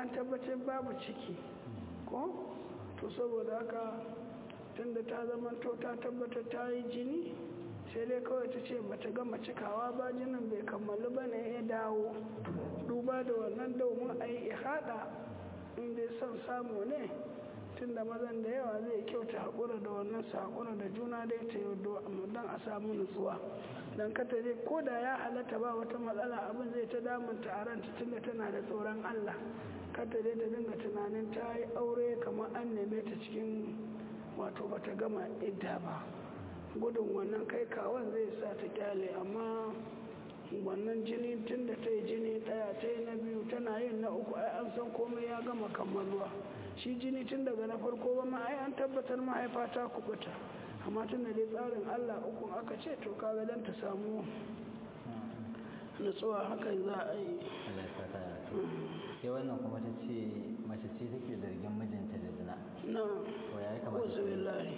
an tabbatar babu ciki ko to saboda haka tunda ta zamanto ta tabbatar ta yi jini sai dai kawai ta ce bata gama cikawa ba jinin bai kammalu ba ne ya dawo duba da wannan domin a yi ihada in dai son samu ne tunda mazan da yawa zai kyauta haƙura da wannan su haƙura da juna dai ta yi don a samu nutsuwa don kata dai ko da ya halatta ba wata matsala abin zai ta damunta a ranta tunda tana da tsoron allah kata dai ta dinga tunanin ta yi aure kamar an neme ta cikin wato bata gama idda ba gudun wannan kai kawon zai sa ta kyale amma wannan jini tun da ta yi jini ɗaya ta yi na biyu tana yin na uku ai an san komai ya gama kammaluwa shi jini tun daga na farko ba ma ai an tabbatar mahaifa ta kubuta amma tun da dai tsarin allah uku aka ce to kaga dan ta samu nutsuwa hakan za a yi sai wannan kuma ta ce mace ce take zargin mijinta da zina na to ya yi kamar wasu billahi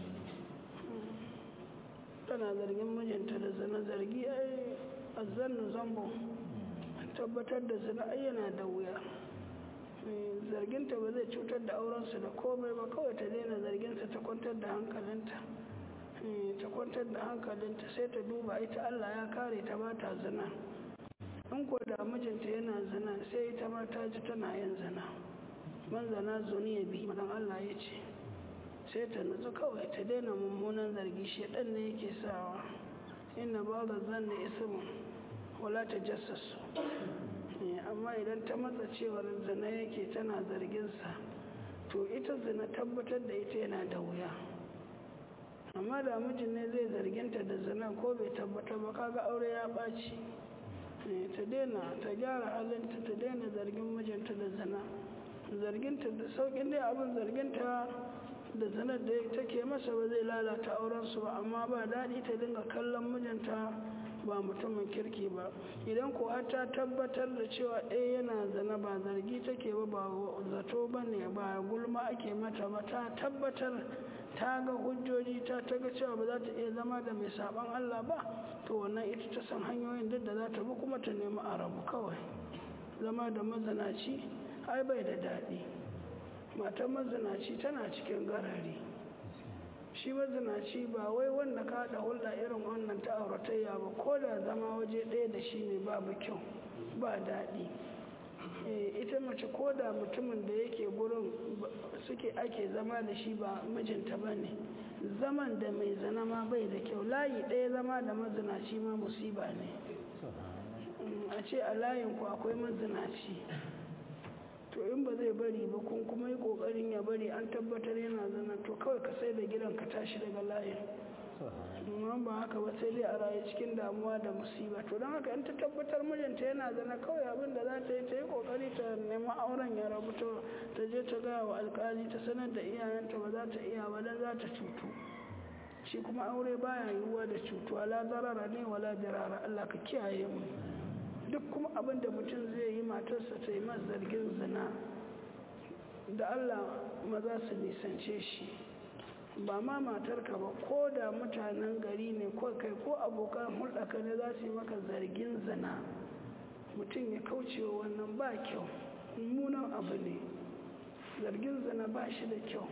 tana zargin mijinta da zina zargi ai azzannu zambo tabbatar da zina ai yana da wuya zarginta ba zai cutar da aurensu da komai ba kawai ta daina zarginsa ta kwantar da hankalinta ta kwantar da hankalinta sai ta duba ita Allah ya kare ta ba ta zina in ko da mijinta yana zina sai ita ma ta ji tana yin zina man zana zuni ya bi madan Allah ya ce sai ta nutsu kawai ta daina mummunan zargi shi dan ne yake sawa inna ba da zanna ismu wala ta jassasu amma idan ta matsa cewar zina yake tana zarginsa to ita zina tabbatar da ita yana da wuya amma da mijin ne zai zarginta da zina ko bai tabbatar ba kaga aure ya ɓaci ta daina ta gyara halinta ta daina zargin mijinta da zina zarginta da saukin dai abin zarginta da zinar da take masa ba zai lalata aurensu ba amma ba daɗi ta dinga kallon mijinta ba mutumin kirki ba idan ko har ta tabbatar da cewa eh yana zana ba zargi take ba ba zato ba ne ba gulma ake mata ba ta tabbatar ta ga hujjoji ta ta ga cewa ba za ta iya zama da mai saban Allah ba to wannan ita ta san hanyoyin duk da za ta bi kuma ta nemi a rabu kawai zama da mazanaci ai bai da daɗi matan mazanaci tana cikin garari shi mazinaci ba wai wanda ka haɗa hulɗa irin wannan ta auratayya ba ko da zama waje ɗaya da shi ne babu kyau ba daɗi ita mace ko da mutumin da yake gurin suke ake zama da shi ba mijinta ba ne zaman da mai zana ma bai da kyau layi ɗaya zama da mazinaci ma musiba ne a ce a layinku akwai mazinaci to in ba zai bari ba kun kuma yi kokarin ya bari an tabbatar yana zana to kawai ka sai da gidan ka tashi daga layin amma ba haka ba sai dai a rayu cikin damuwa da musiba to don haka in ta tabbatar mijinta yana zana kawai abin da za ta yi ta yi kokari ta nemi auren ya rabu ta je ta gaya wa alkali ta sanar da iyayenta ba za ta iya ba dan za ta cutu shi kuma aure baya yiwuwa da cutuwa la zarara ne wala dirara Allah ka kiyaye mu duk kuma abin da mutum zai yi matarsa ta yi masa zargin zina da Allah maza su nisance shi ba ma matarka ba ko da mutanen gari ne ko kai ko abokan hulɗaka ne za su yi maka zargin zina mutum ya kauce wa wannan ba kyau mummunan abu ne zargin zina ba shi da kyau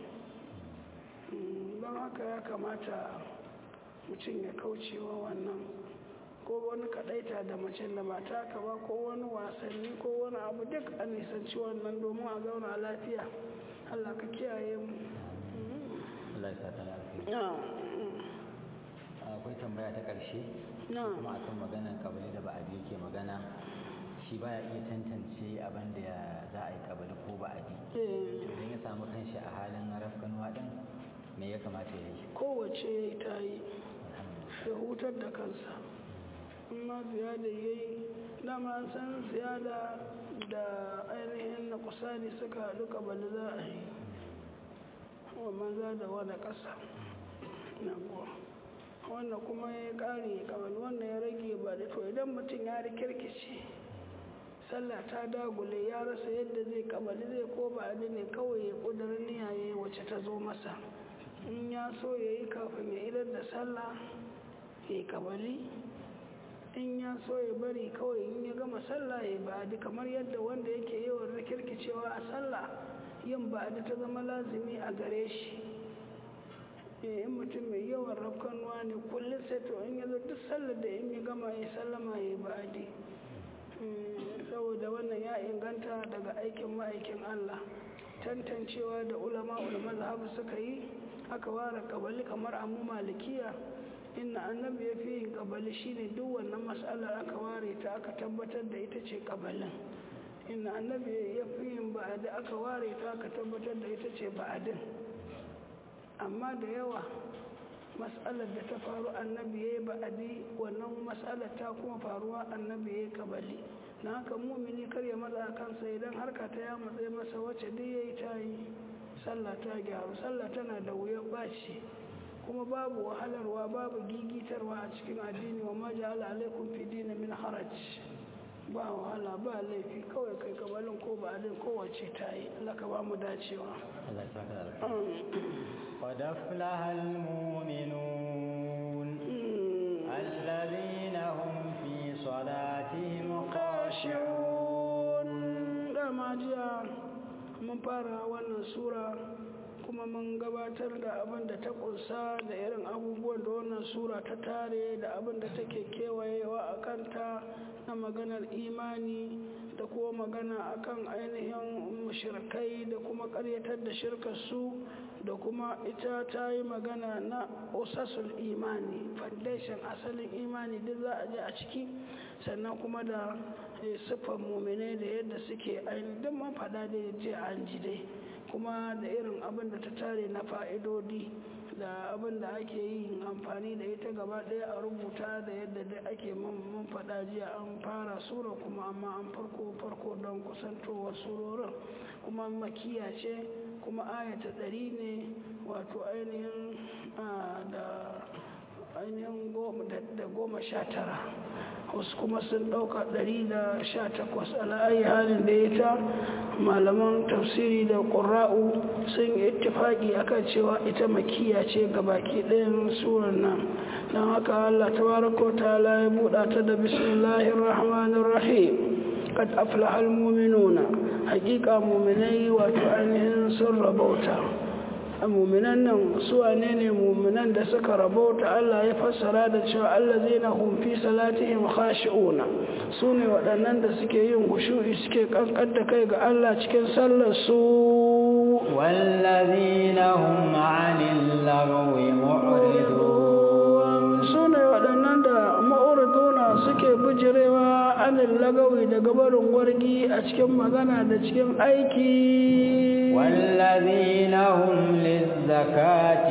don haka ya kamata mutum ya kauce wa wannan ko wani kadaita da mace da mata ka ba ko wani wasanni ko wani abu duk a nisanci wannan domin a zauna lafiya Allah ka kiyaye mu Allah ya sata lafiya akwai tambaya ta ƙarshe kuma akan maganar kabali da ba'adi yake magana shi baya iya tantance abin da za a yi kabali ko ba'adi idan ya samu kanshi a halin rafkanuwa din me ya kamata ya yi kowace ya yi ta yi ya hutar da kansa amma ziyada ya yi dama an san ziyada da ainihin na kusa ne suka haɗu kabali za a yi wa maza da wani ƙasa na kuwa wanda kuma ya ƙare kabali wanda ya rage ba da to idan mutum ya rikirkice sallah ta dagule ya rasa yadda zai kabali zai ko ba ne kawai ya ƙudurin niyaye wacce ta zo masa in ya so ya yi kafin ya idar da sallah ya yi kabali in ya so ya bari kawai in ya gama sallah ya ba'adi kamar yadda wanda yake yawan rikirkicewa a sallah yin ba'adi ta zama lazimi a gare shi in mutum mai yawan rafkanuwa ne kullum sai to in yazo duk sallar da in ya gama ya sallama ya yi ba'adi saboda wannan ya inganta daga aikin ma'aikin Allah tantancewa da ulama mazhabu suka yi aka ware kabali kamar amu malikiya inna annabi ya fi yin kabali shine duk wannan mas'alar aka ware ta aka tabbatar da ita ce kabalin inna annabi ya fi yin ba'adi aka ware ta aka tabbatar da ita ce ba'adin amma da yawa mas'alar da ta faru annabi ya yi ba'adi wannan mas'alar ta kuma faruwa annabi ya yi kabali na haka mumini kar ya matsa kansa idan harka ta ya matsayi masa wacce duk ya yi ta yi sallah ta gyaru sallah tana da wuyan bashi kuma babu wahalarwa babu gigitarwa a cikin addini wa ma ja'ala alaikum fi dini min haraj ba wahala ba laifi kawai kai kabalin ko ba adin kowace ta yi Allah ka ba mu dacewa قد أفلح المؤمنون الذين هم في صلاتهم خاشعون dama jiya mun fara wannan sura kuma mun gabatar da abin da ta kunsa da irin abubuwan da wannan sura ta tare da abin da take kewayewa a kanta na maganar imani da kuma magana akan ainihin mushrikai da kuma karyatar da shirkarsu da kuma ita ta yi magana na usasul imani foundation asalin imani duk za a je a ciki sannan kuma da siffar muminai da yadda suke ainihin man faɗa da je an ji dai kuma da irin abin da ta tare na fa'idodi da abin da ake yin amfani da ita gaba ɗaya a rubuta da yadda dai ake mun faɗa jiya an fara sura kuma amma an farko farko don kusantowar surorin kuma makiya ce kuma ayata ɗari ne wato ainihin da ainihin da goma sha tara wasu kuma sun ɗauka ɗari da sha takwas ala'ayi halin da ya ta malaman tafsiri da ƙura'u sun yi ittifaƙi akan cewa ita makiya ce ga baki ɗayan surar nan don haka allah tabaraka ta ya buɗa ta da bismillahir rahmanir rahim qad aflaha almu'minuna haƙiƙa mu'minai wato ainihin sun rabauta muminan nan su wane ne muminan da suka rabauta Allah ya fassara da cewa allazina hum fi salatihim khashi'una su ne waɗannan da suke yin hushu'i suke kankan da kai ga Allah cikin sallar su wallazina hum 'anil lagwi mu'ridun su ne waɗannan da ma'uriduna suke bijirewa anil lagawi daga barin wargi a cikin magana da cikin aiki والذين هم للزكاة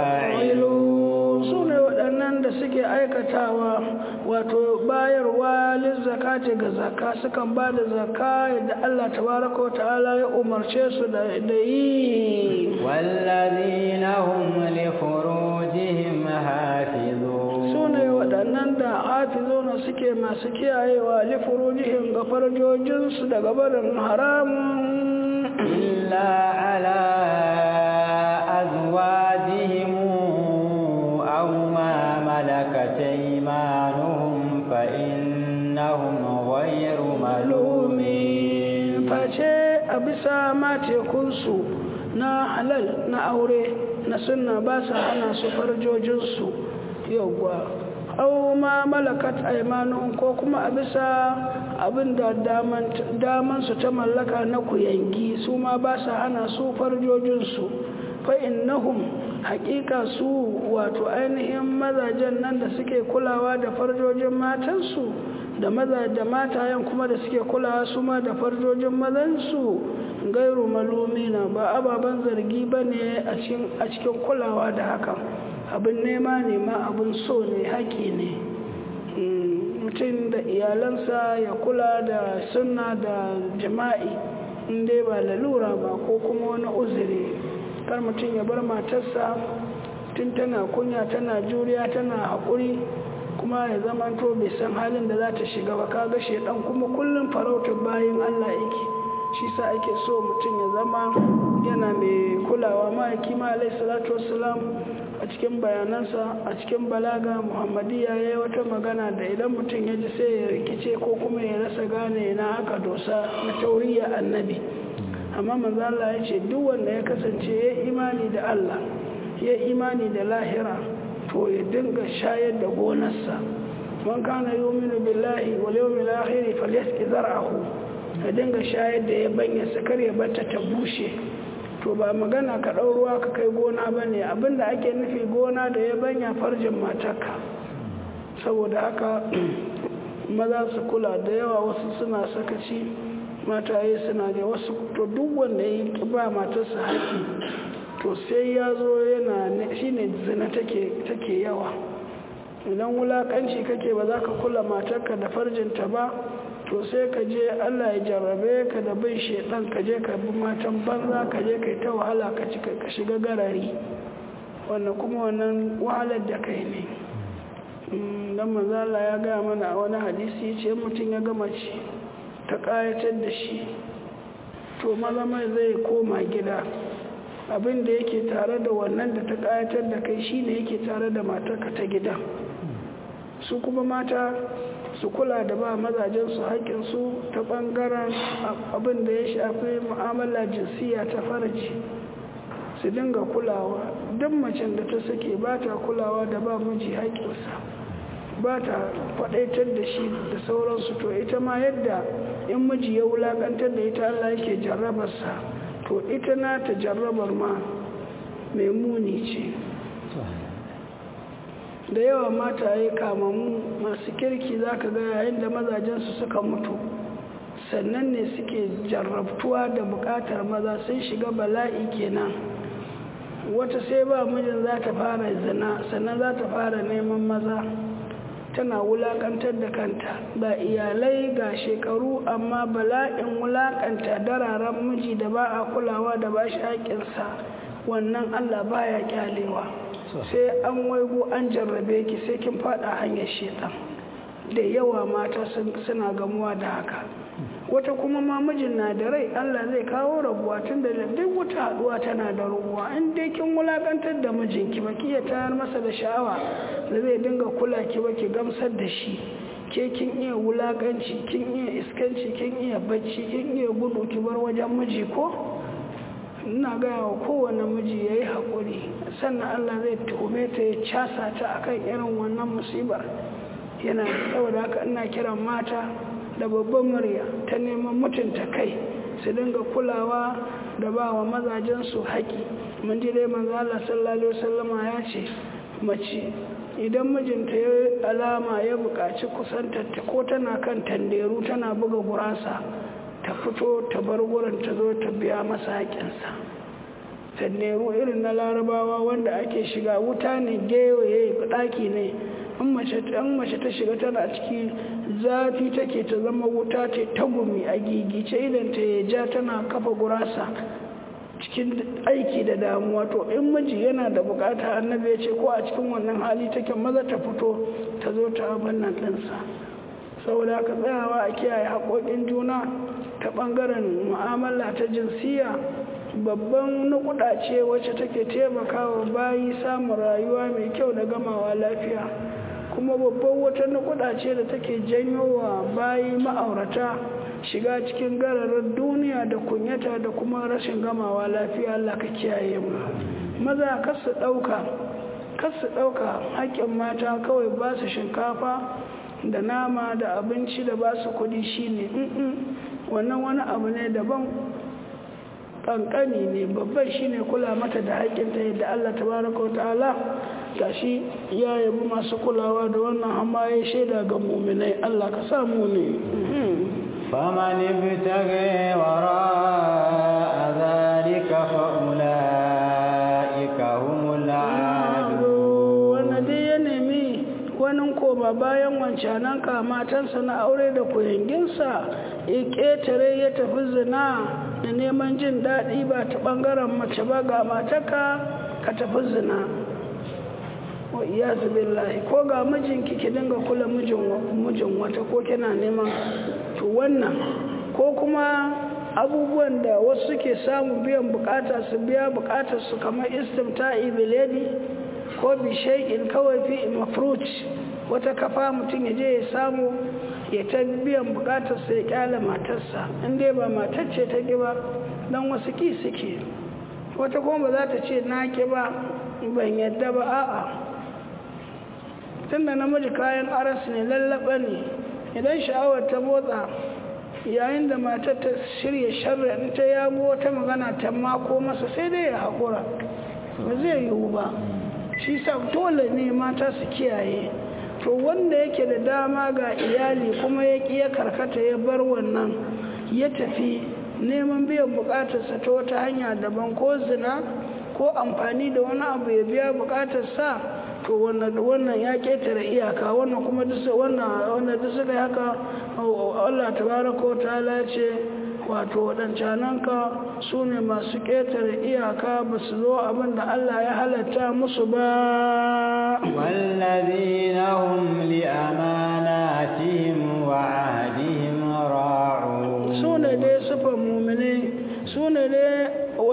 فاعلون su ne waɗannan da suke aikatawa wato bayarwa lizzakati ga zaka sukan ba da zaka yadda Allah tabaraka wa ta'ala ya umarce su da yi والذين هم لفروجهم حافظون su ne waɗannan da hafizuna suke masu kiyayewa lifurujihim ga farjojinsu daga barin haramun إلا على أزواجهم أو ما ملكت أيمانهم فإنهم غير ملومين face a bisa matekunsu na halal na aure na sunna ba su hana su farjojinsu yauwa au ma malakat aimanun ko kuma a bisa abin da damansu ta mallaka na kuyangi su ma ba su hana su farjojinsu fa innahum hakika su wato ainihin mazajen nan da suke kulawa da farjojin matansu da maza da matayen kuma da suke kulawa su ma da farjojin mazansu gairu malumina ba ababen zargi ba ne a cikin kulawa da hakan abin nema ne ma abin so ne haƙi ne mutum da iyalansa ya kula da sunna da jima'i inda ba lalura ba ko kuma wani uzuri kar mutum ya bar matarsa tun tana kunya tana juriya tana haƙuri kuma ya zama to bai san halin da za ta shiga ba kaga shedan kuma kullum farautar bayan Allah yake shi sa ake so mutum ya zama yana mai kulawa ma'aiki ma alaihi salatu wassalam a cikin bayanansa a cikin balaga muhammadiya ya yi wata magana da idan mutum ya ji sai ya rikice ko kuma ya rasa gane na haka dosa na tauriya annabi amma manzo Allah ya ce duk wanda ya kasance ya imani da Allah ya imani da lahira to ya dinga shayar da gonarsa man kana yu'minu billahi wal yawmil akhir falyasqi zar'ahu ya dinga shayar da ya banya sakar ya bata ta bushe to ba magana ka ɗau ruwa ka kai gona ba ne abinda ake nufi gona da ya banya farjin matarka saboda haka maza su kula da yawa wasu suna sakaci mataye suna da wasu to duk wanda ya ba matarsa haƙi to sai ya zo yana shi ne zina take yawa idan wulaƙanci kake ba za ka kula matarka da farjinta ba to sai ka je Allah ya jarrabe ka da bin shedan ka je ka bi matan banza ka je kai ta wahala ka ci ka shiga garari wannan kuma wannan wahalar da kai ne dan manzo Allah ya ga mana a wani hadisi yace mutum ya gama ci ta kayatar da shi to maza mai zai koma gida abin da yake tare da wannan da ta kayatar da kai shine yake tare da matarka ta gida su kuma mata su kula da ba mazajensu haƙƙinsu ta ɓangaren abin da ya shafi mu'amala jinsiya ta farji su dinga kulawa duk macen da ta sake ba ta kulawa da ba miji haƙƙinsa ba ta faɗaitar da shi da sauransu to ita ma yadda in miji ya wulaƙantar da ita Allah yake jarrabarsa to ita na ta jarrabar ma mai muni ce da yawa mataye kamamu masu kirki za ka ga yayin da mazajensu suka mutu sannan ne suke jarrabtuwa da bukatar maza sun shiga bala'i kenan wata sai ba mijin za ta fara zina sannan za ta fara neman maza tana wulakantar da kanta ba iyalai ga shekaru amma bala'in wulakanta dararen miji da ba a kulawa da ba shi haƙinsa wannan allah baya kyalewa sai an waigo an jarrabe ki sai kin fada hanyar shetan da yawa mata suna gamuwa da haka wata kuma ma mijin na da rai Allah zai kawo rabuwa tun da duk wata haduwa tana da rabuwa in dai kin wulakantar da mijinki ba ki ya tayar masa da sha'awa da zai dinga kula ki ba ki gamsar da shi ke kin iya wulakanci kin iya iskanci kin iya bacci kin iya gudu ki bar wajen miji ko ina gaya wa kowane miji ya yi haƙuri sannan Allah zai tuhume ta ya casa ta akan irin wannan musibar yana saboda haka ina kiran mata da babban murya ta neman mutunta kai su dinga kulawa da ba wa mazajensu haƙi mun ji dai manzo Allah sallallahu alaihi wasallama ya ce mace idan mijinta ya alama ya buƙaci kusantarta ko tana kan tanderu tana buga gurasa ta fito ta bar gurin ta zo ta biya masa haƙinsa tanderu irin na larabawa wanda ake shiga wuta ne gewaye ɗaki ne in mace ta shiga tana ciki zafi take ta zama wuta ce ta gumi a gigice idan ta ya ja tana kafa gurasa cikin aiki da damuwa to in miji yana da bukata annabi ya ce ko a cikin wannan hali take maza ta fito ta zo ta abin nan ɗinsa saboda ka tsayawa a kiyaye haƙoƙin juna ta ɓangaren mu'amala ta jinsiya babban nukuda ce wacce take taimakawa bayi samun rayuwa mai kyau da gamawa lafiya kuma babban wata nukuda ce da take janyo wa bayi ma'aurata shiga cikin gararin duniya da kunyata da kuma rashin gamawa lafiya Allah ka kiyaye mu maza kasu ɗauka kasu ɗauka haƙƙin mata kawai ba su shinkafa da nama da abinci da ba su kuɗi shine wannan wani abu ne daban kankani ne babban shine kula mata da haƙƙinta yadda Allah tabaraka wa ta'ala gashi ya yabi masu kulawa da wannan amma ya shaida ga muminai Allah ka samu ne فمن ابتغي وراء ذلك فأولئك هم العادون wanda dai ya nemi wani koma bayan wancanan kamatansa na aure da kuyanginsa ya ƙetare ya tafi zina da neman jin daɗi ba ta ɓangaren mace ba ga mataka ka tafi zina wa iyazu billahi ko ga mijinki ki dinga kula mijin wata ko kina neman to wannan ko kuma abubuwan da wasu suke samu biyan bukata su biya bukatar su kamar istimta'i biledi ko bishai'in kawai fi mafruci wata kafa mutum ya je ya samu ya ta biyan bukatarsa ya kyale matarsa in dai ba matar ce ta ki ba don wasu ki suke wata kuma ba za ta ce na ki ba ban yadda ba a'a tunda namiji kayan aras ne lallaba ne idan sha'awar ta motsa yayin da matar ta shirya sharri ta yabo wata magana ta mako masa sai dai ya haƙura ba zai yiwu ba shi sa dole ne mata su kiyaye to wanda yake da dama ga iyali kuma ya ƙi ya karkata ya bar wannan ya tafi neman biyan buƙatarsa ta wata hanya daban ko zina ko amfani da wani abu ya biya buƙatarsa to wannan ya ƙetare iyaka wannan kuma wannan duk suka haka Allah tabaraka wa ta'ala ce wato waɗancananka su ne masu ƙetare iyaka ba su zo abin da Allah ya halatta musu ba wallazina hum li amanatihim wa ahdihim ra'un su ne dai sufan mumine su ne dai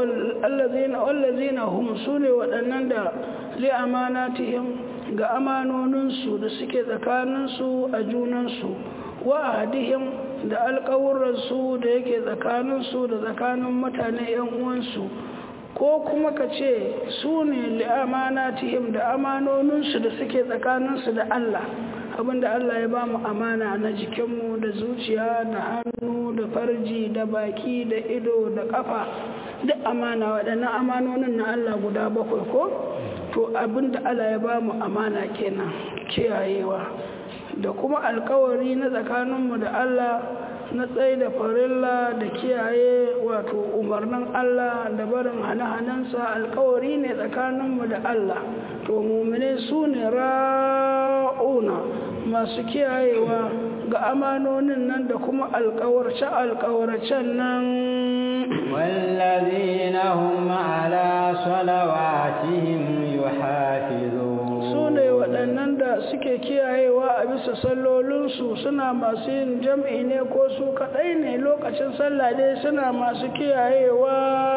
wallazina hum su ne waɗannan da li amanatihim ga amanoninsu da suke tsakaninsu a junansu wa ahdihim da alƙawurransu da yake tsakaninsu da tsakanin mutane 'yan uwansu ko kuma ka ce su ne li'amanatihim da amanoninsu da suke tsakaninsu da Allah abinda Allah ya ba mu amana na jikinmu da zuciya da hannu da farji da baki da ido da kafa duk amana waɗannan amanonin na Allah guda bakwai ko to abinda Allah ya ba mu amana kenan kiyayewa da kuma alkawari na tsakaninmu da Allah na tsaye da farilla da kiyaye wato umarnin Allah da barin hane-hanensa alkawari ne tsakaninmu da Allah to mumine su ne ra'una masu kiyayewa ga amanonin nan da kuma alkawarce-alkawarcen nan والذين هم على صلواتهم يحافظون sune waɗannan da suke kiyayewa a bisa sallolinsu suna masu yin jam'i ne ko su kaɗai ne lokacin sallah dai suna masu kiyayewa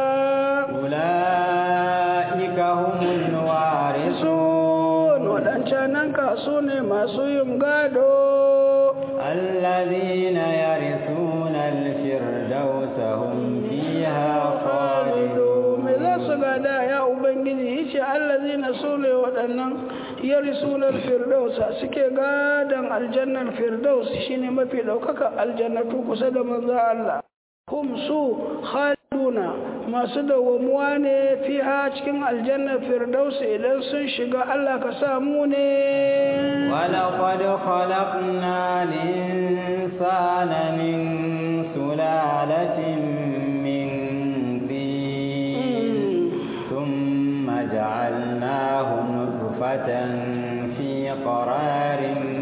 ula'ika humul sun warisun waɗancanan ka su ne masu yin gado الذين يرثون الفردوس هم فيها خالدون me za su gada ya ubangiji yace allazina sune waɗannan yarisunar firdausa suke gadan aljannar firdaus shine mafi ɗaukaka aljannatu kusa da manzo Allah hum su khaliduna masu dawwamuwa ne fiha cikin aljannar firdaus idan sun shiga Allah ka samu ne ولقد خلقنا الإنسان من سلالة من طين ثم جعلناه نطفة في قرار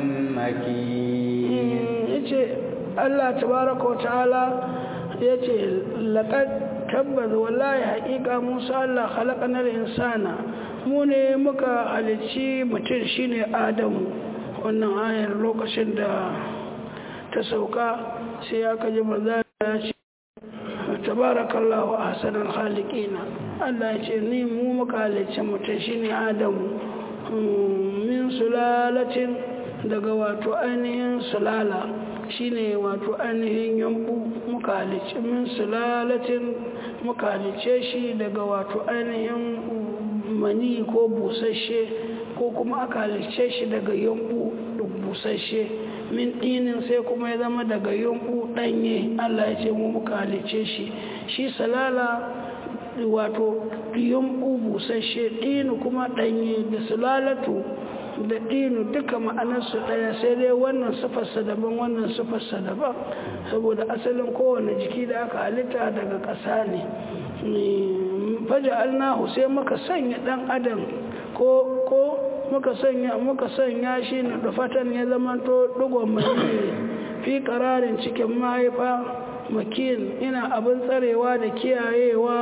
مكين yace Allah tabaraka wa ta'ala yace laqad tabbaz wallahi haqiqa Musa Allah khalaqanal insana mu ne muka halicci mutum shine Adamu wannan ayar lokacin da ta sauka sai aka ji manzo ya ce tabarakallahu ahsanul khaliqina Allah ya ce ni mu muka halicci mutum shine Adamu min sulalatin daga wato ainihin sulala shine wato ainihin yambu muka halicci min sulalatin muka halicce shi daga wato ainihin mani ko busasshe ko kuma aka halicce shi daga yambu busasshe min ɗinin sai kuma ya zama daga yambu ɗanye Allah ya ce mu muka halicce shi shi salala wato yambu busasshe ɗinu kuma ɗanye da sulalatu da ɗinu duka ma'anarsu ɗaya sai dai wannan sufarsa daban wannan sufarsa daban saboda asalin kowane jiki da aka halitta daga ƙasa ne faja alnahu sai muka sanya ɗan adam ko ko muka sanya muka sanya shi na dufatan ya zamanto ɗigon mai fi ƙararin cikin mahaifa makin ina abin tsarewa da kiyayewa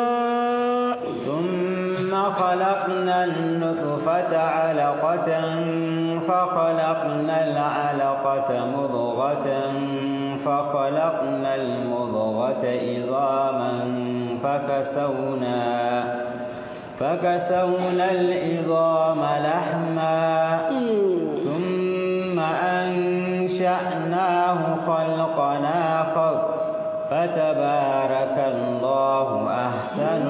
ثم خلقنا النطفة علقة فخلقنا العلقة مضغة فخلقنا المضغة عظاما فكسونا فكسونا العظام لحما ثم أنشأناه خلقا آخر فتبارك الله أحسن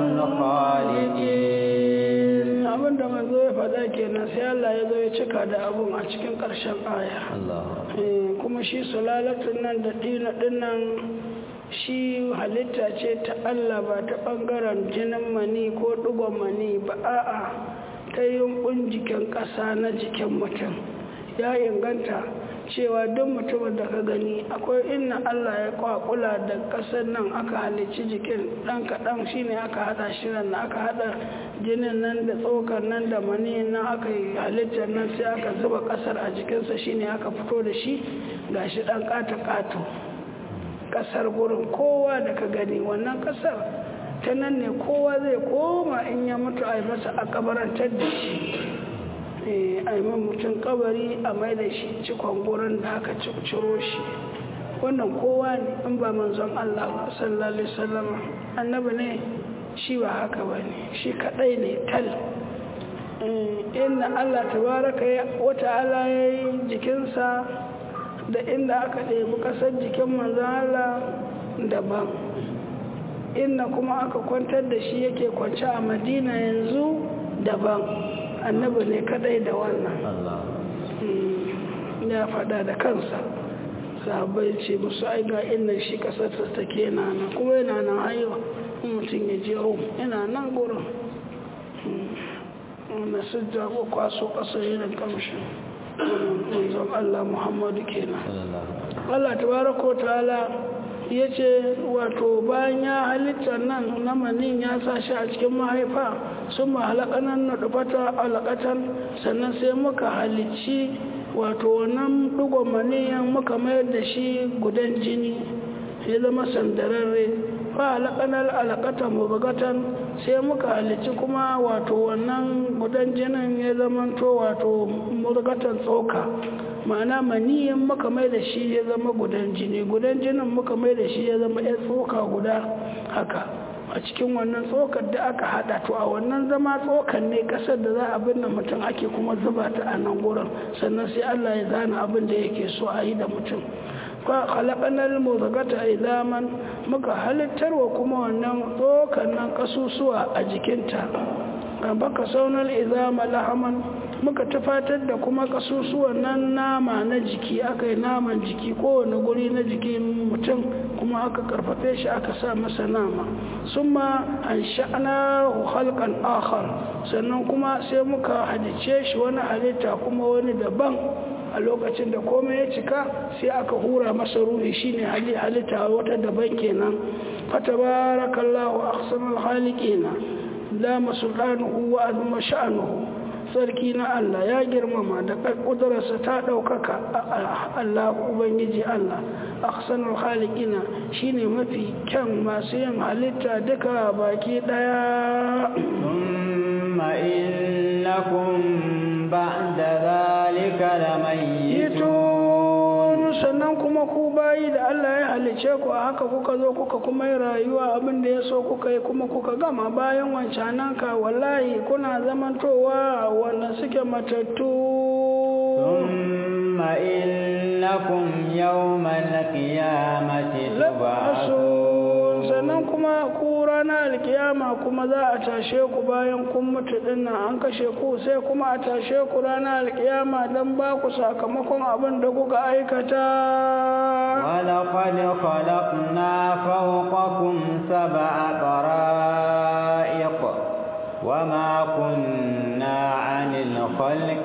الخالقين abin da manzo ya faɗa kenan sai Allah ya zo ya cika da abun a cikin ƙarshen aya kuma shi sulalatun nan da dina dinnan shi halitta ce ta Allah ba ta ɓangaren jinin mani ko ɗugon mani ba a'a ta yunkun jikin ƙasa na jikin mutum ya inganta cewa duk mutumin da ka gani akwai inna Allah ya kwakula da ƙasar nan aka halicci jikin ɗan kaɗan shine aka haɗa shirin na aka haɗa jinin nan da tsokar nan da mani nan aka yi halittar nan sai aka zuba ƙasar a jikinsa shine aka fito da shi gashi ɗan ƙato-ƙato ƙasar gurin kowa da ka gani wannan ƙasar ta nan ne kowa zai koma in ya mutu a yi masa a kabarantar da shi a yi mutum kabari a mai da shi cikon gurin da aka ciro shi wannan kowa ne in ba manzon Allah sallallahu alaihi wasallam annabi ne shi ba haka ba ne shi kadai ne tal inna Allah tabaraka wa ta'ala ya yi jikinsa da inda aka ɗebi ƙasar jikin manzon Allah daban inna kuma aka kwantar da shi yake kwance a madina yanzu daban annabi ne kadai da wannan ya fada da kansa sahabbai ce musu ai ga inna shi kasar ta take yana nan kuma yana nan hayo mutum ya je home yana nan gurin wanda su jago kwaso kasar irin kamshin manzon Allah Muhammadu kenan Allah tabaraka ta'ala ya ce wato bayan ya halitta nan na manin ya sa shi a cikin mahaifa sun mahalakanan na dubata alakatan sannan sai muka halicci wato wannan dugon maniyan muka mayar da shi gudan jini ya zama sandararre fa halakanar alakatan mubagatan sai muka halicci kuma wato wannan gudan jinin ya zama to wato mubagatan tsoka ma'ana maniyin muka mai da shi ya zama gudan jini gudan jinin muka mai da shi ya zama ya tsoka guda haka a cikin wannan tsokar da aka hada to a wannan zama tsokar ne kasar da za a binne mutum ake kuma zuba ta a nan gurin sannan sai Allah ya zana abin da yake so a yi da mutum fa khalaqanal mudghata idaman muka halittarwa kuma wannan tsokar nan kasusuwa a jikinta baka saunar izama lahaman muka tufatar da kuma kasusuwan nan nama na jiki aka yi naman jiki kowane guri na jikin mutum kuma aka karfafe shi aka sa masa nama sun ma an sha'ana halkan akhar sannan kuma sai muka halice shi wani halitta kuma wani daban a lokacin da komai ya cika sai aka hura masa ruhi shine halitta wata daban kenan fatabarakallahu ahsanul khaliqina dama sultanuhu wa azuma sha'anuhu sarki na Allah ya girmama da ƙudurarsa ta ɗaukaka Allah Ubangiji Allah ahsanul khaliqina shine mafi kyan masu yin halitta duka baki ɗaya thumma innakum ba'da zalika lamayitun sannan kuma ku bayi da Allah ya halice ku a haka kuka zo kuka kuma yi rayuwa abin da ya so kuka yi kuma kuka gama bayan wancanan ka wallahi kuna zamantowa wanda suke matattu thumma innakum yawmal qiyamati tub'asun sannan kuma ku ranar alkiyama kuma za a tashe ku bayan kun mutu dinnan an kashe ku sai kuma a tashe ku ranar alkiyama don ba ku sakamakon abin da kuka aikata ولقد خلقنا فوقكم سبع طرائق وما كنا عن الخلق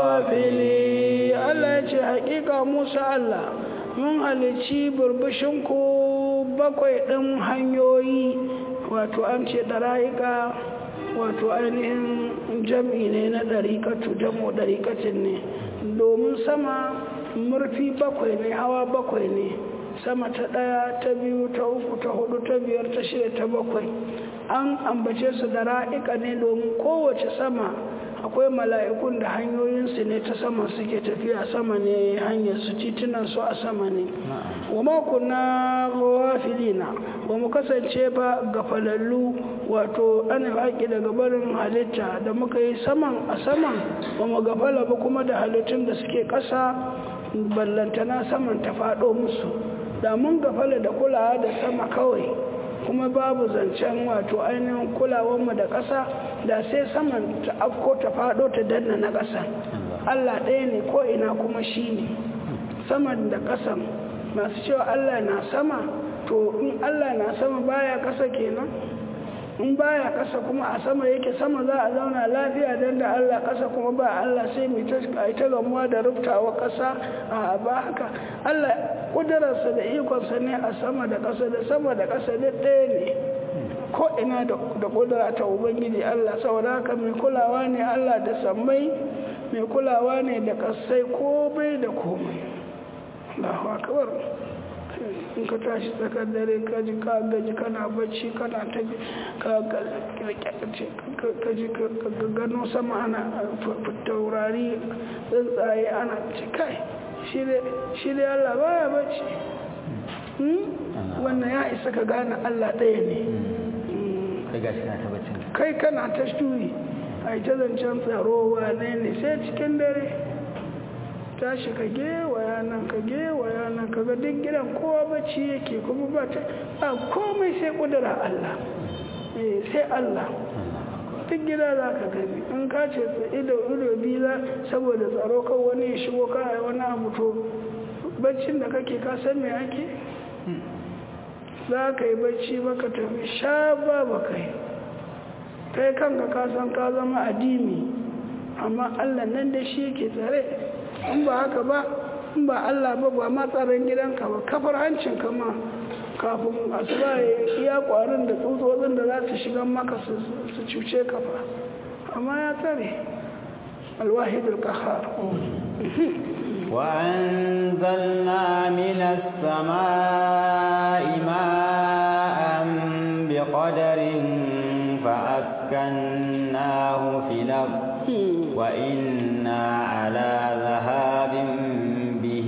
غافلين Allah ya ce haƙiƙa Musa Allah mun halicci burbushinku bakwai ɗin hanyoyi wato an ce ɗara'ika wato ainihin jam'i ne na ɗariƙatu jamo ɗariƙatin ne domin sama murfi bakwai ne hawa bakwai ne sama ta ɗaya ta biyu ta uku ta hudu ta biyar ta shida ta bakwai an ambace su da ra'ika ne domin kowace sama akwai mala'ikun da hanyoyinsu ne ta sama suke tafiya sama ne hanyar su titunan su a sama ne wa makonna filina ba mu kasance ba ga falallu wato ana haƙi daga barin halitta da muka yi saman a saman ba mu gafala ba kuma da halittun da suke ƙasa ballantana saman ta faɗo musu da mun gafala da kulawa da sama kawai kuma babu zancen wato ainihin kulawanmu da ƙasa da sai saman ta afko ta faɗo ta danna na ƙasa Allah ɗaya ne ko ina kuma shi ne saman da ƙasan masu cewa Allah na sama to in Allah na sama baya ƙasa kenan in baya ƙasa kuma a sama yake sama za a zauna lafiya don da Allah ƙasa kuma ba Allah sai mai ta ta gamuwa da rubtawa ƙasa a ba haka Allah ƙudurarsa da ikonsa ne a sama da ƙasa da sama da ƙasa duk ɗaya ne ko ina da ƙudura ta ubangiji Allah saboda haka mai kulawa ne Allah da sammai mai kulawa ne da ƙasai komai da komai Allahu akbar in ka tashi tsakar dare ka ji ka gaji kana bacci kana ta ka ji ka gano sama ana taurari tsuntsaye ana ce kai shi dai Allah baya bacci wannan ya isa ka gane Allah ɗaya ne kai kana ta shuri a ta zancen tsaro wane ne sai cikin dare tashi ka gewaya nan ka gewaya nan ka ga duk gidan kowa bacci yake kuma ba ta a komai sai kudura Allah eh sai Allah duk gida za ka gani in ka ce ido ido biyu saboda tsaro kan wani ya shigo ka wani abu to baccin da kake ka san me ake za ka yi bacci baka tafi sha ba ba kai kai kanka ka san ka zama addini amma Allah nan da shi yake tsare in ba haka ba in ba Allah ba ba ma tsaron gidanka ba kafar hancin kama kafin asuba ya iya kwarin da tsutsotsin da za su shiga maka su cuce kafa amma ya tsare alwahidul kahar وأنزلنا من السماء ماء بقدر فأسكناه في الأرض وإنا على ذهاب به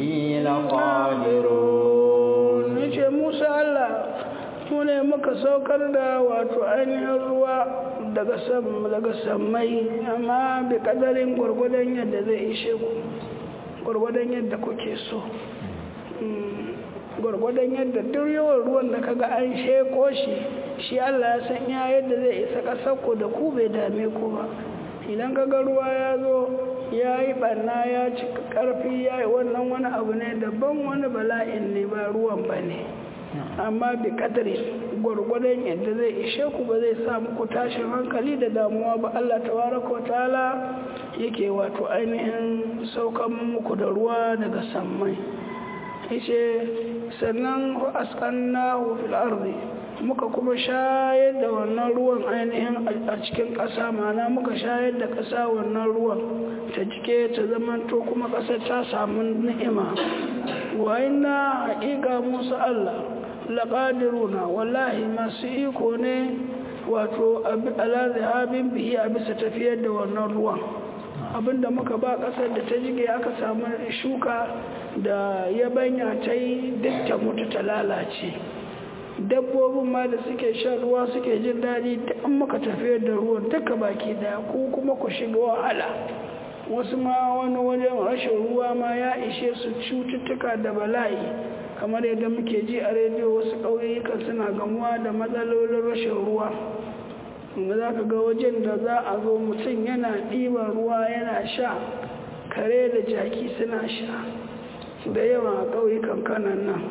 لقادرون نجي موسى الله mune muka saukar da wato ainihin ruwa daga sammai amma bi kadarin gwargwadon yadda zai ishe ku gwargwadon yadda kuke so gwargwadon yadda duk yawan ruwan da kaga an sheko shi shi Allah ya san ya yadda zai isa ƙasar ku da ku bai dame ku ba idan kaga ruwa ya zo ya yi ɓanna ya ci ƙarfi ya yi wannan wani abu ne daban wani bala'in ne ba ruwan ba ne amma bi kadari gwargwadon yadda zai ishe ku ba zai sa muku tashin hankali da damuwa ba Allah tabaraka ta'ala yake wato ainihin saukan muku da ruwa daga sammai yace sannan asqannahu fil ardi muka kuma shayar da wannan ruwan ainihin a cikin ƙasa mana muka shayar da ƙasa wannan ruwan ta jike ta zamanto kuma ƙasar ta samu ni'ima wa inna haƙiƙa musu Allah laƙadiruna wallahi masu iko ne wato ala zahabin bihi a bisa tafiyar da wannan ruwan abinda muka ba ƙasar da ta jige aka samu shuka da yabanya ta yi duk ta mutu ta lalace dabbobin ma da suke shan ruwa suke jin daɗi da an muka tafiyar da ruwan duka baki daya ko kuma ku shiga wahala wasu ma wani wajen rashin ruwa ma ya ishe su cututtuka da bala'i kamar yadda muke ji a rediyo wasu ƙauyukan suna gamuwa da matsalolin rashin ruwa inda za ka ga wajen da za a zo mutum yana ɗiban ruwa yana sha kare da jaki suna sha da yawa a ƙauyukan kanan nan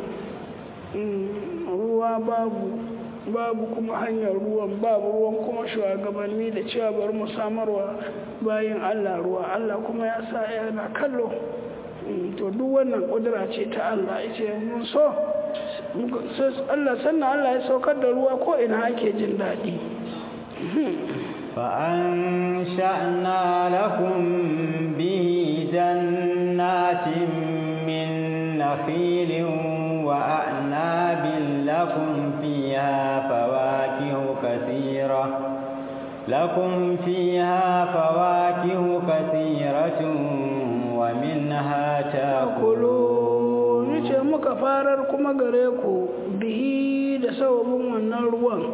ruwa babu babu kuma hanyar ruwan babu ruwan kuma shugabanni da cewa bari mu samarwa bayan Allah ruwa Allah kuma ya sa yana kallo to duk wannan kudura ce ta Allah yace mun so Allah sannan Allah ya saukar da ruwa ko ina ake jin daɗi فأنشأنا لكم به جنات من نخيل وأعناب لكم فيها فواكه كثيرة لكم فيها فواكه كثيرة ومنها تأكلون yace muka farar kuma gare ku bihi da sababin wannan ruwan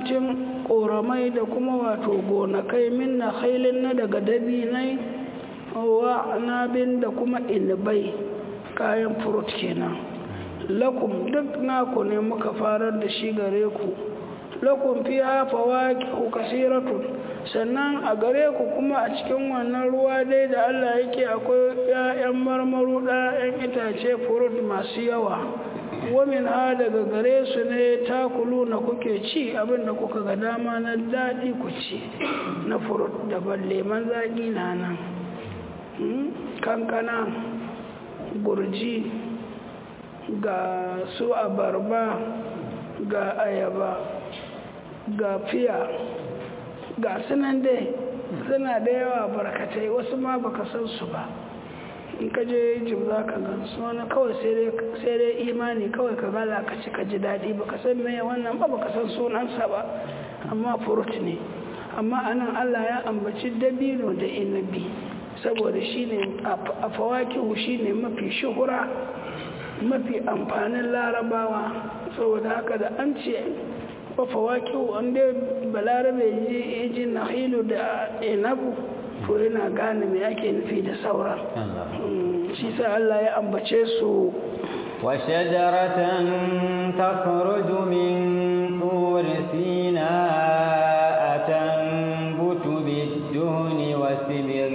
jannatin ƙoramai da kuma wato gonakai min na hailin na daga dabinai wa anabin da kuma inibai kayan furut kenan lakum duk naku ne muka farar da shi gare ku lakum fiha fawakihu kasiratun sannan a gare ku kuma a cikin wannan ruwa dai da Allah yake akwai 'ya'yan marmaru ɗayan itace furut masu yawa wamin ha daga gare su ne takulu na kuke ci abinda kuka ga dama na daɗi ku ci na furut da leman zaƙi na nan kankana gurji ga su abarba ga ayaba ga fiya ga sunan dai suna da yawa barkatai wasu ma baka san su ba in ka je jim za ka gan su wani kawai sai dai imani kawai ka gala ka ci ka ji daɗi baka san me wannan ba baka san sunansa ba amma furut ne amma anan Allah ya ambaci dabino da inabi saboda shine a fawakihu shine mafi shuhura mafi amfanin larabawa saboda haka da an ce wa fawakihu an dai balarabe ya ji nahilu da inabu to yana gane me ake nufi da sauran shi sa Allah ya ambace su وشجرة تخرج من طور سيناء تنبت بالدهن وسبغ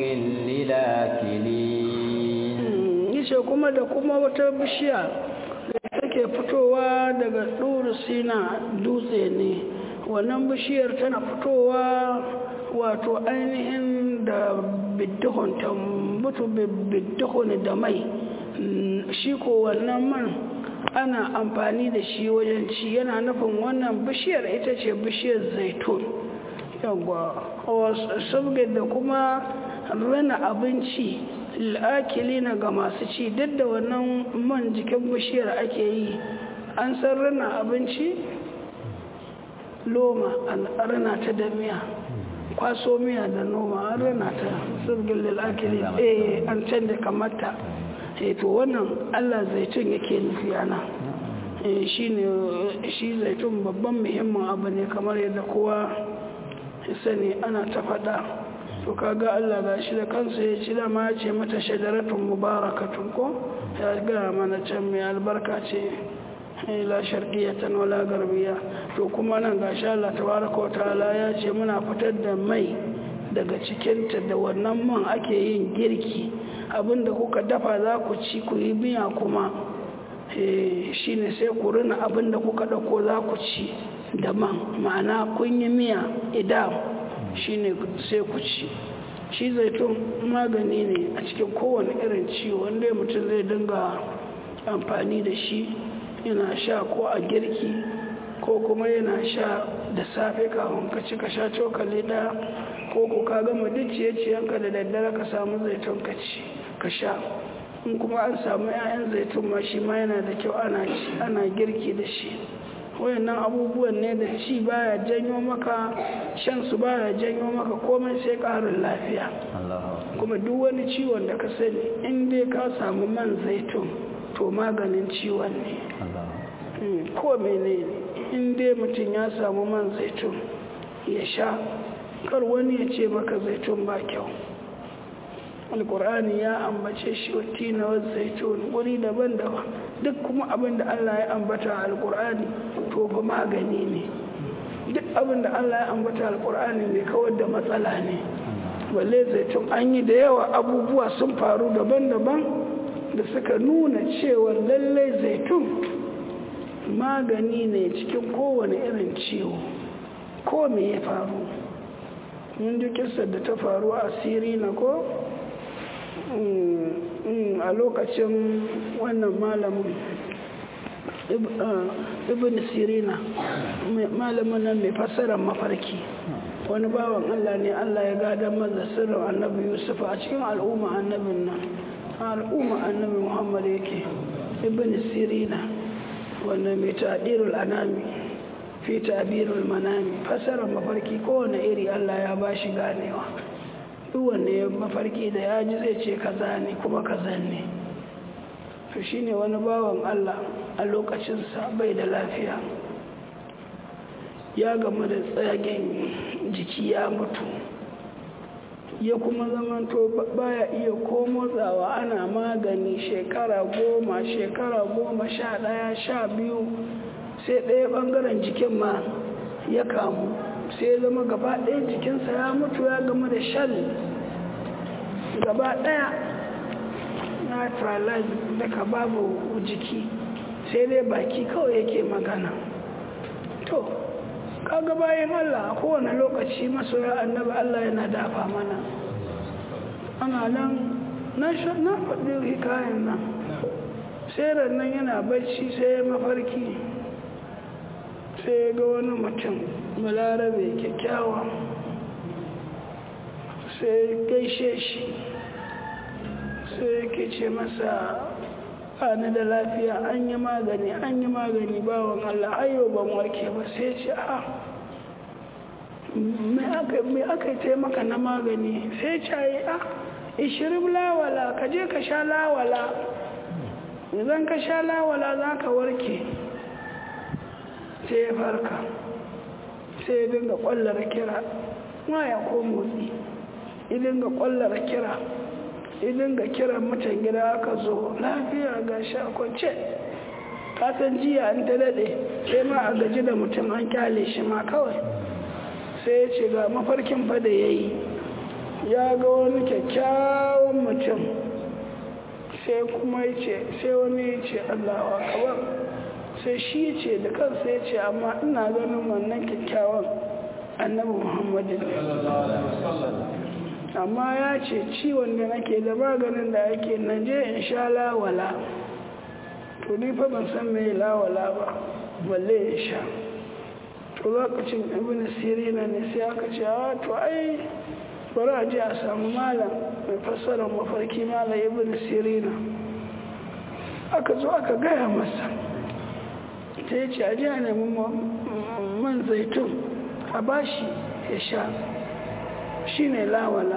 للآكلين yace kuma da kuma wata bishiya da take fitowa daga ɗuru sina dutse ne wannan bishiyar tana fitowa wato ainihin da biddihun tambutu biddihun da mai shi ko wannan man ana amfani da shi wajen ci yana nufin wannan bishiyar ita ce bishiyar zaitun yawwa sabgin da kuma rana abinci la'akili na ga masu ci duk da wannan man jikin bishiyar ake yi an san rana abinci loma an rana ta da miya kwaso miya da noma an rana ta sabgin lil'akili eh an canza kamata to wannan allah zaitun yake nufi ana shi zaitun babban muhimmin abu ne kamar yadda kowa sani ana ta faɗa to kaga allah ga shi da kansa ya ci dama ya ce mata shadaratun mubarakatun ko ya gaya mana can mai albarka ce la sharqiyatan wala garbiya to kuma nan gashi Allah tabaraka wa ta'ala ya ce muna fitar da mai daga cikinta da wannan man ake yin girki abinda kuka dafa za ku ci ku yi miya kuma shi ne sai ku rina abinda kuka ɗauko za ku ci da man ma'ana kun yi miya idan shi ne sai ku ci shi zaitun magani ne a cikin kowane irin ciwo wanda mutum zai dinga amfani da shi yana sha ko a girki ko kuma yana sha da safe kafin ka ci ka sha cokali ɗaya ko ku ka gama duk ciye-ciyenka da daddare ka samu zaitun ka ci ka sha in kuma an samu 'ya'yan zaitun ma shi ma yana da kyau ana ci ana girki da shi wayannan abubuwan ne da ci baya janyo maka shan su baya janyo maka komai sai ƙarin lafiya kuma duk wani ciwon da ka sani in dai ka samu man zaitun to maganin ciwon ne ko mene in dai mutum ya samu man zaitun ya sha kar wani ya ce maka zaitun ba kyau alkur'ani ya ambace shi wati na wasu zaitun wuri daban-daban duk kuma abin da allah ya ambata a alkur'ani to ba magani ne duk abin da allah ya ambata alkur'ani mai kawar da matsala ne balle zaitun an yi da yawa abubuwa sun faru daban-daban da suka nuna cewa lallai zaitun magani ne cikin kowane irin ciwo ko me ya faru mun ji kisar da ta faru a siri na ko a lokacin wannan malamin ibn sirina malamin nan mai fassarar mafarki wani bawan allah ne allah ya gada maza sirrin annabi yusuf a cikin al'umma annabin nan al'umma annabi muhammad yake ibn sirina wanda mai tadirul anami fi tabirul manami fassarar mafarki kowane iri allah ya ba shi ganewa duk wanda ya mafarki da ya ji zai ce kaza ne kuma kaza ne to shine wani bawan Allah a lokacinsa bai da lafiya ya gamu da tsagen jiki ya mutu ya kuma zamanto baya iya ko motsawa ana magani shekara goma shekara goma sha ɗaya sha biyu sai ɗaya ɓangaren jikin ma ya kamu sai ya zama gaba ɗaya jikinsa ya mutu ya gama da shal gaba ɗaya na paralyze daga babu jiki sai dai baki kawai yake magana to kaga bayan Allah a kowane lokaci masoya annabi Allah yana dafa mana ana nan na faɗi hikayen nan sai nan yana bacci sai ya mafarki sai ya ga wani mutum balarabe kyakkyawa sai gaishe shi sai yake ce masa ni da lafiya an yi magani an yi magani bawan Allah ayo ban warke ba sai ce a me aka yi taimaka na magani sai ce yi a ishirin lawala ka je ka sha lawala idan ka sha lawala za ka warke sai ya farka sai ya dinga kwallar kira waya ko motsi ya dinga kwallar kira idan ga kiran mutan gida aka zo lafiya ga sha kwance kasan jiya an ta daɗe sai ma a gaji da mutum an kyale shi ma kawai sai ya ce ga mafarkin fa da ya yi ya ga wani kyakkyawan mutum sai kuma ya ce sai wani ya ce allawa kawar sai shi ce da kansa ya ce amma ina ganin wannan kyakkyawan annabi muhammadin amma ya ce ciwon da nake da maganin da ake nan je in sha lawala to ni fa ban san mai lawala ba balle in sha to lokacin ibn sirina ne sai aka ce a to ai bari a je a samu malam mai fassarar mafarki malam ibn sirina aka zo aka gaya masa ta ya ce a je a nemi man zaitun a bashi ya sha shi ne lawala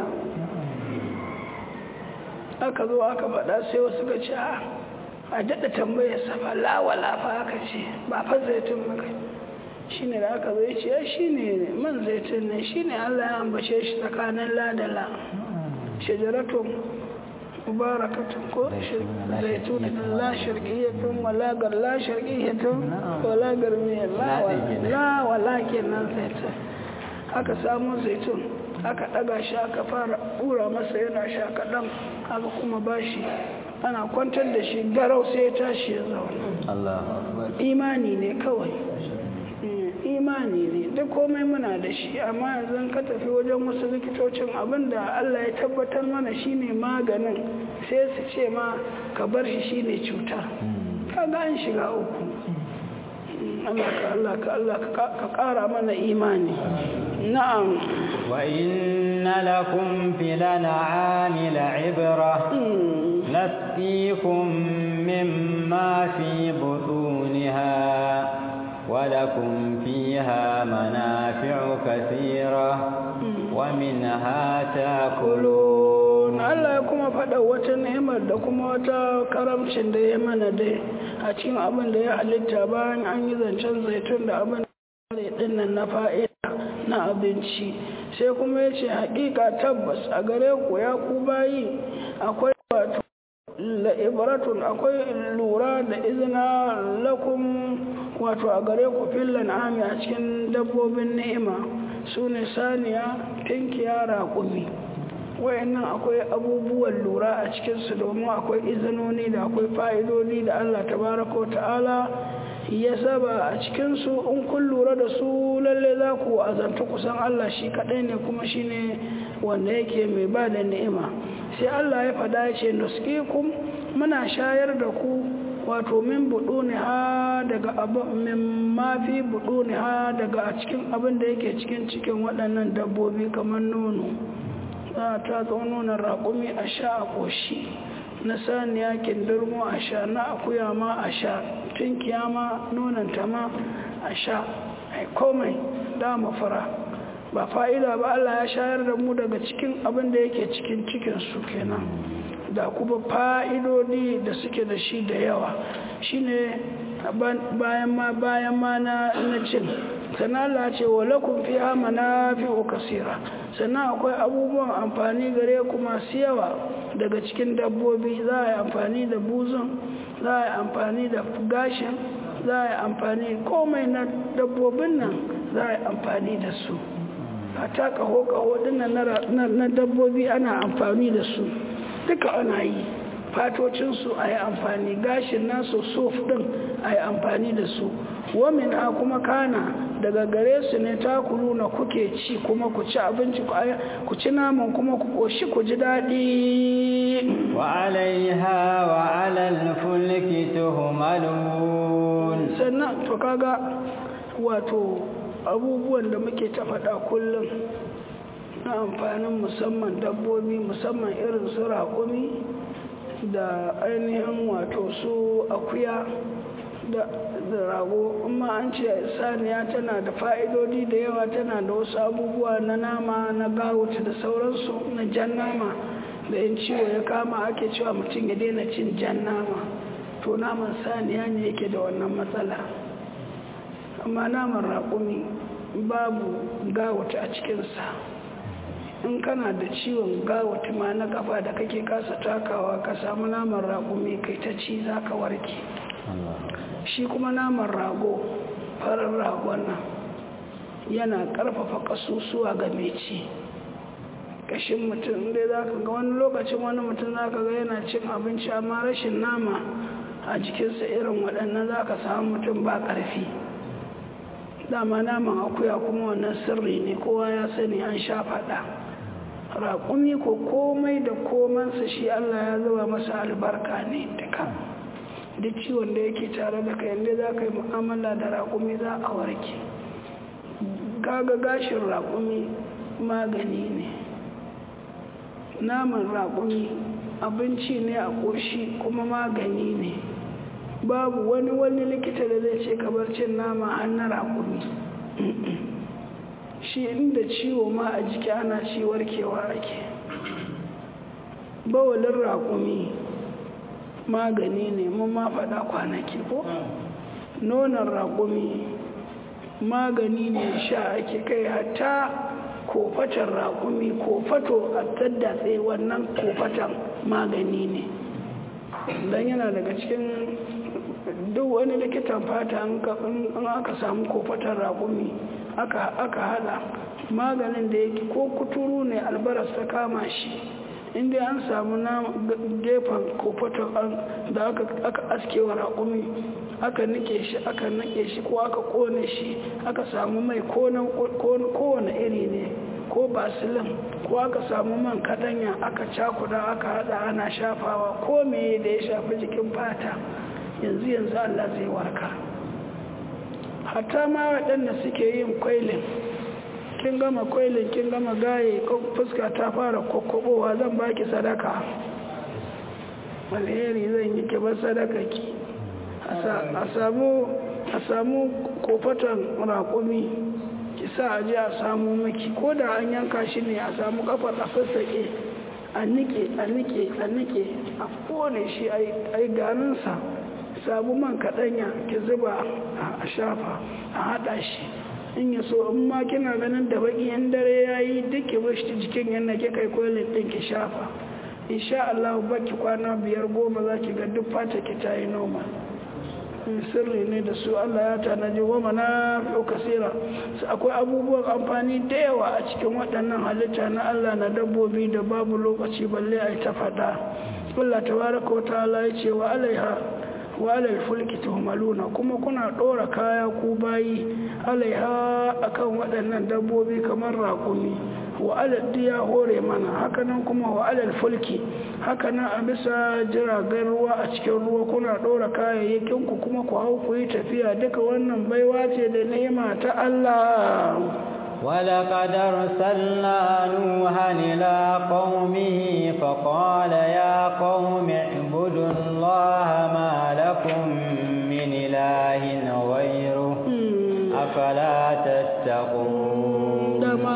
aka zo aka faɗa sai wasu ka ce a daɗa tambayar safa lawala fa aka ce ba fa zaitun maka shi ne da aka zo ya ce ya shi ne man zaitun ne shi ne allah ya ambace shi tsakanin ladala shajaratun mubarakatun ko zaitun la shirkiyyatun walagar la shirkiyyatun walagar mai lawala kenan zaitun aka samu zaitun aka ɗaga shi aka fara ɓura masa yana sha kaɗan aka kuma bashi ana kwantar da shi garau sai ya tashi ya zauna imani ne kawai imani ne duk komai muna da shi amma yanzu ka tafi wajen wasu likitocin abinda Allah ya tabbatar mana shine maganin sai su ce ma ka bar shi shine cuta kaga an shiga uku Allah ka Allah ka Allah ka kara mana imani na'am wa inna lakum fil an'ami la'ibra nasqikum mimma fi butuniha ولكم فيها منافع كثيرة ومنها تاكلون Allah ya kuma faɗa wata ni'imar da kuma wata karamcin da ya mana dai a cikin abin da ya halitta bayan an yi zancen zaitun da abin da ya nan na fa'ida na abinci sai kuma ya ce haƙiƙa tabbas a gare ku ya ku bayi akwai wato la'ibaratun akwai lura da izina lakum wato a gare ku fillan ami a cikin dabbobin ni'ima su ne saniya tinkiya raƙumi wayannan akwai abubuwan lura a cikinsu domin akwai izinoni da akwai fa'idodi da allah tabaraka ta'ala ya saba a cikinsu in kun lura da su lalle za ku azanta kusan allah shi kaɗai ne kuma shi ne wanda yake mai ba da ni'ima sai allah ya faɗa ya ce nuskikum muna shayar da ku wato min buɗuni ha daga min mafi buɗuni ha daga a cikin abin da yake cikin cikin waɗannan dabbobi kamar nono za ta zo nonon raƙumi a sha a ƙoshi na saniya kindirmo a sha na akuya ma a sha tunkiya ma nonanta ma a sha ai komai da fara ba fa'ida ba Allah ya shayar da mu daga cikin abin da yake cikin cikinsu kenan da kuma fa'idodi da suke da shi da yawa shi ne bayan ma bayan ma na cin sanala ce wa lakun fi hamana fi kasira sannan akwai abubuwan amfani gare ku masu yawa daga cikin dabbobi za a yi amfani da buzun za a yi amfani da gashin za a yi amfani komai na dabbobin nan za a yi amfani da su a ta kaho-kaho dinnan na dabbobi ana amfani da su duka ana yi fatocinsu a yi amfani gashin nasu sof din a yi amfani da su wamin a kuma kana daga gare su ne takulu na kuke ci kuma ku ci abinci ku ci naman kuma ku koshi ku ji daɗi wa alaiha wa alal fulki tuhmalun sannan to kaga wato abubuwan da muke ta faɗa kullum na amfanin musamman dabbobi musamman irin su raƙumi da ainihin wato su akuya da rago amma an ce saniya tana da fa'idodi da yawa tana da wasu abubuwa na nama na gawuta da sauransu na jan nama da yin ciwo ya kama ake cewa mutum ya daina cin jan nama to naman saniya ne yake da wannan matsala amma naman raƙumi babu gawuta a cikinsa in kana da ciwon gawuta ma na kafa da kake kasa takawa ka samu naman raƙumi kai ta ci za ka warke shi kuma naman rago farin ragon nan yana karfafa kasusuwa ga mai ci kashin mutum dai za ka ga wani lokacin wani mutum za ka ga yana cin abinci amma rashin nama a jikinsa irin waɗannan za ka samu mutum ba ƙarfi dama naman akuya kuma wannan sirri ne kowa ya sani an sha faɗa raƙumi ko komai da komansa shi allah ya zuba masa albarka ne duka duk ciwon da yake tare da kai inda za ka yi mu'amala da raƙumi za a warke gaga gashin raƙumi magani ne naman raƙumi abinci ne a ƙoshi kuma magani ne babu wani wani likita da zai ce kabar cin nama hannun raƙumi shi inda ciwo ma a jiki ana ci warkewa ake bawalin raƙumi magani ne mun ma faɗa kwanaki ko nonon raƙumi magani ne sha ake kai hatta kofatan raƙumi kofato a taddatse wannan kofatan magani ne don yana daga cikin duk wani likitan fata in aka samu kofatan raƙumi aka hada maganin da yake ko kuturu ne albaras ta kama shi inda an samu na gefen kofaton da aka aske wa raƙumi aka nike shi aka nike shi ko aka kone shi aka samu mai kowane iri ne ko basilin ko aka samu man kadanya aka cakuda aka hada ana shafawa ko meye da ya shafi jikin fata yanzu yanzu Allah zai warka hatta ma waɗanda suke yin kwailin kin gama kwailin kin gama gaye fuska ta fara kokkobowa zan baki sadaka alheri zan yi ki bar sadaka ki a samu a samu kofatan raƙumi ki sa a je a samu maki ko da an yanka shi ne a samu kafar a sassaƙe a nike a nike a nike a kone shi a yi ganinsa samu man kaɗanya ki zuba a shafa a haɗa shi in ya so in ma kina ganin da baki yan dare ya yi duk ki bashi jikin yana ke kai koilin ɗin ki shafa insha Allah baki kwana biyar goma za ki ga duk fata ki ta yi noma sirri ne da su Allah ya tanaji goma na fi kasira akwai abubuwan amfani da yawa a cikin waɗannan halitta na Allah na dabbobi da babu lokaci balle a yi ta faɗa Allah tabaraka wa ta'ala ya ce wa alaiha wa alal fulki tuhmaluna kuma kuna ɗora kaya ku bayi alaiha akan waɗannan dabbobi kamar raƙumi wa alal diya hore mana hakanan kuma wa alal fulki hakanan a bisa jiragen ruwa a cikin ruwa kuna ɗora kayayyakin ku kuma ku hau ku yi tafiya duka wannan baiwa ce da ni'ima ta Allah ولقد أرسلنا نوحا إلى قومه فقال يا قوم اعبدوا الله ما لكم من إله غيره أفلا تتقون dama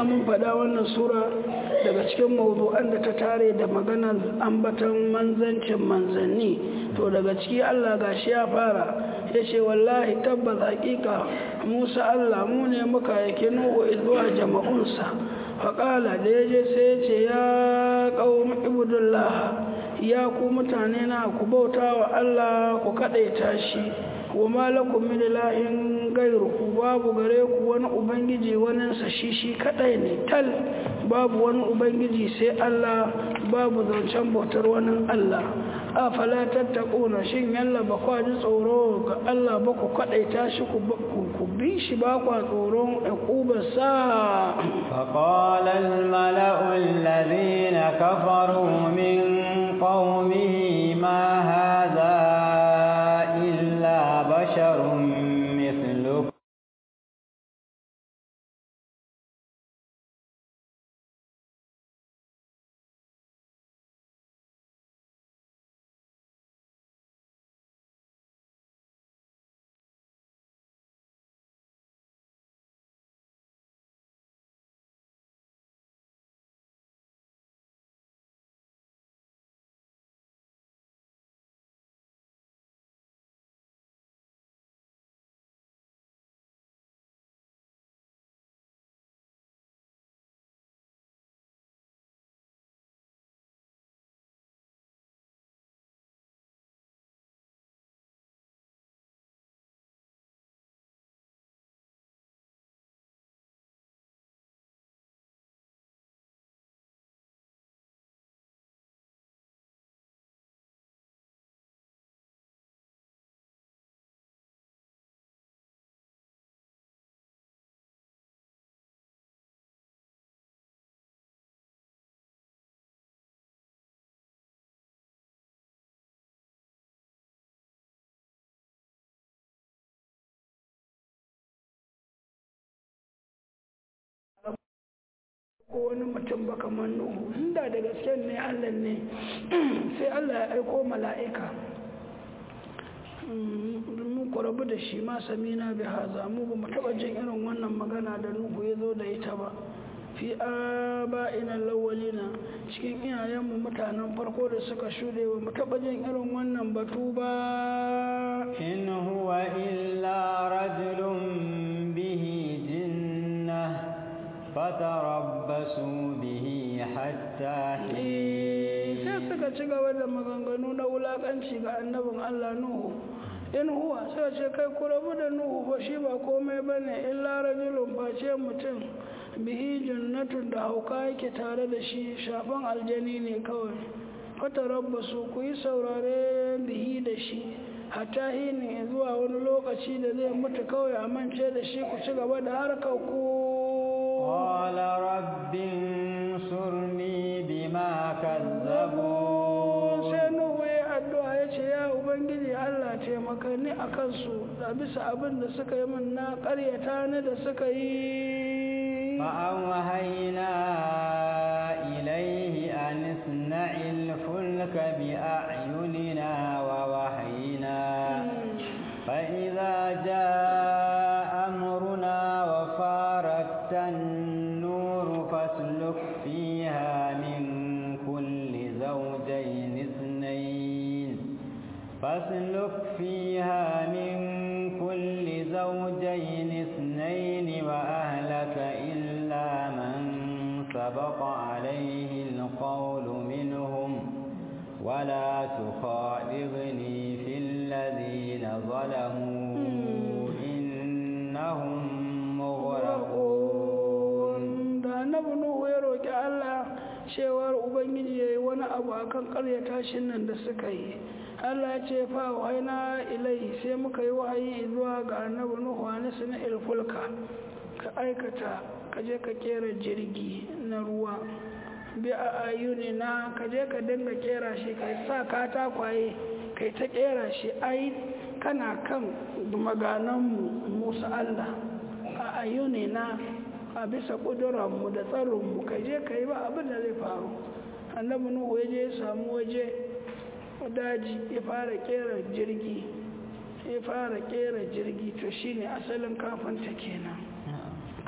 mun faɗa wannan sura daga cikin mawdu'an da ta tare da maganar ambatan manzancin manzanni to daga ciki Allah gashi ya fara ya ce wallahi tabbas hakika Musa Allah mu ne muka yake Nuhu zuwa jama'unsa faƙala da ya je sai ya ce ya ƙaumi ibudullah ya ku mutane na ku bauta wa Allah ku kaɗaita shi wa malakum min ilahin gairuku babu gare ku wani ubangiji waninsa shi shi kadai ne tal babu wani ubangiji sai Allah babu zancen bautar wani Allah afala tattaquna shin yalla ba kwa ji tsoro ga Allah ba ku kadaita shi ku ku bi shi ba kwa tsoron uqubar sa فقال الملأ الذين كفروا من قومه ما هذا إلا بشر مثلكم ko wani mutum ba kamar Nuhu inda da gaske ne Allah ne sai Allah ya aiko mala'ika mun ku rabu da shi ma samina bi haza mu ba mu taba jin irin wannan magana da Nuhu ya zo da ita ba fi aba'ina lawalina cikin iyayenmu mutanen farko da suka shuɗe ba mu taba jin irin wannan batu ba إن هو إلا رجل به جنة فتربصوا به حتى حين sai suka ci gaba da maganganu na wulakanci ga annabin Allah Nuhu in huwa sai ce kai ku rabu da Nuhu fa shi ba komai bane illa rajulun face mutum bihi jannatun da hauka yake tare da shi shafan aljani ne kawai fata rabbasu ku yi saurare bihi da shi hatta hini zuwa wani lokaci da zai mutu kawai a mance da shi ku ci gaba da harkar ku قال رب انصرني بما كذبون sai nuhu ya addu'a ya ce ya ubangiji allah taimaka ni a kansu da bisa abin da suka yi min na karyata ni da suka yi فأوهينا إليه أن اصنع الفلك بأعيننا ووحينا فإذا جاء أمرنا وفارت النور فاسلك فيها من كل زوجين اثنين فاسلك فيها من كل زوجين اثنين وأهلك إلا من سبق عليه القول منهم ولا تخاطبني في الذين ظلموا إنهم مغرقون da annabi nuhu ya roƙi allah cewar ubangiji ya yi wani abu akan karyata shi nan da suka yi allah ya ce fa wahaina ilai sai muka yi wahayi zuwa ga annabi nuhu a nasu na ilfulka ka aikata ka je ka kera jirgi na ruwa bi a ayuni na ka je ka dinga kera shi ka sa katakwaye kai ta kera shi ai kana kan magananmu musa allah a ayuni na a bisa ƙudurarmu da tsarinmu ka je ka yi ba abin da zai faru annabi nuhu ya je ya samu waje daji ya fara kera jirgi ya fara kera jirgi to shine asalin kafinta kenan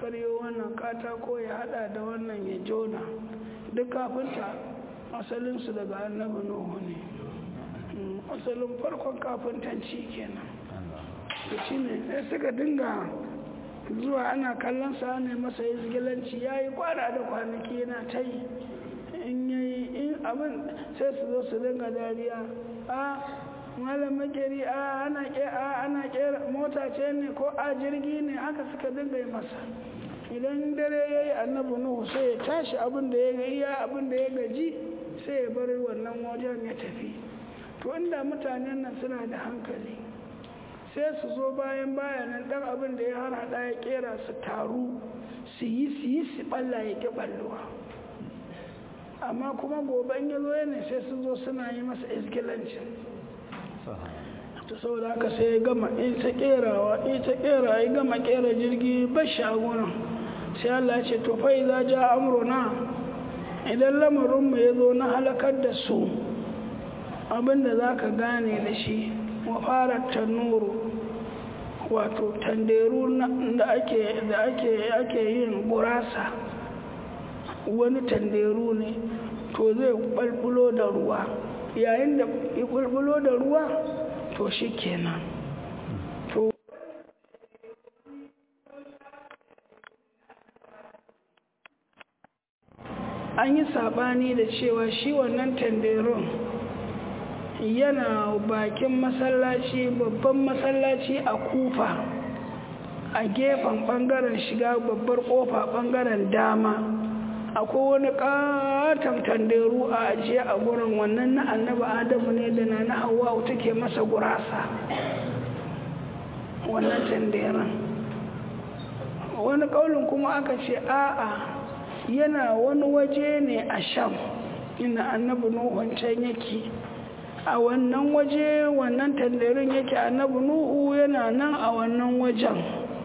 karyo wannan katako ya hada da wannan ya jona duk kafinta asalinsu daga annabi nuhu ne asalin farkon kafintanci kenan shi ne sai suka dinga zuwa ana kallon sa ne masa izgilanci ya yi kwana da kwanaki yana ta yi in yayi in abin sai su zo su dinga dariya a malam makeri a ana a ana kera mota ce ne ko a jirgi ne haka suka dinga yi masa idan dare ya yi annabi nuhu sai ya tashi abin da ya iya abin da ya gaji sai ya bar wannan wajen ya tafi to inda mutanen nan suna da hankali sai su zo bayan bayanan dan abin da ya har hada ya kera su taru su yi su yi su balla ya ki balluwa amma kuma gobe in ya zo yana sai su zo suna yi masa izgilancin ta saboda haka sai ya gama in ta kerawa in ta kera ya gama kera jirgi ba shagunan sai Allah ce to fa idza ja amruna idan lamarin mu yazo na halakar da su abinda zaka gane da shi wa fara tanuru wato tanderu da ake da ake ake yin gurasa wani tanderu ne to zai balbulo da ruwa yayin da ya bulbulo da ruwa to shi kenan to an yi sabani da cewa shi wannan tanderun yana bakin masallaci babban masallaci a kufa a gefen bangaren shiga babbar kofa bangaren dama akwai wani katon tanderu a ajiye a gurin wannan na annaba adamu ne da na na hawa take masa gurasa wannan tanderan wani kaulin kuma aka ce a'a yana wani waje ne a sham ina annabi nuhun can yake a wannan waje wannan tanderin yake annabi nuhu yana nan a wannan wajen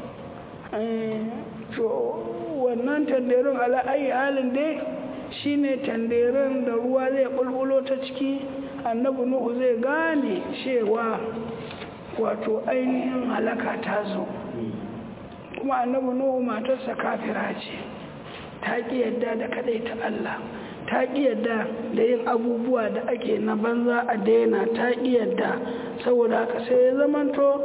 wannan tanderin ala'ayi halin dai shine tanderin da ruwa zai bulbulo ta ciki annabi nuhu zai gane cewa wato ainihin halaka ta zo kuma annabi nuhu matarsa kafira ce ta ƙi yadda da kadai ta Allah ta ƙi yadda da yin abubuwa da ake na banza a daina ta ƙi yadda saboda haka sai ya zamanto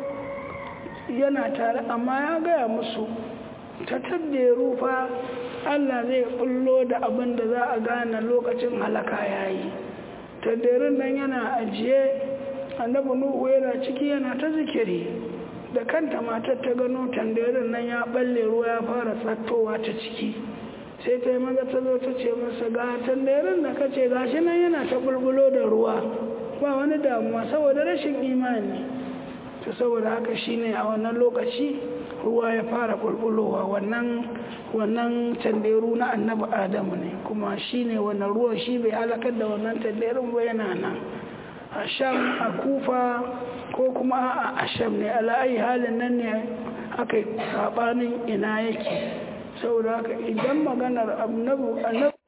yana tare amma ya gaya musu ta tadda rufa Allah zai bullo da abin da za a gane lokacin halaka yayi taddarin nan yana ajiye annabi nuhu yana ciki yana ta zikiri da kanta matar ta gano tandarin nan ya balle ruwa ya fara tsattowa ta ciki sai ta yi maza ta zo ta ce masa ga tandarin da kace gashi nan yana ta bulbulo da ruwa ba wani damuwa saboda rashin imani to saboda haka shine a wannan lokaci ruwa ya fara bulbulowa wannan wannan tanderu na annabi adamu ne kuma shine wannan ruwa shi bai halakar da wannan tanderun ba yana nan a sham a kufa ko kuma a asham ne ala'ayi halin nan ne aka yi sabanin ina yake saboda haka idan maganar annabu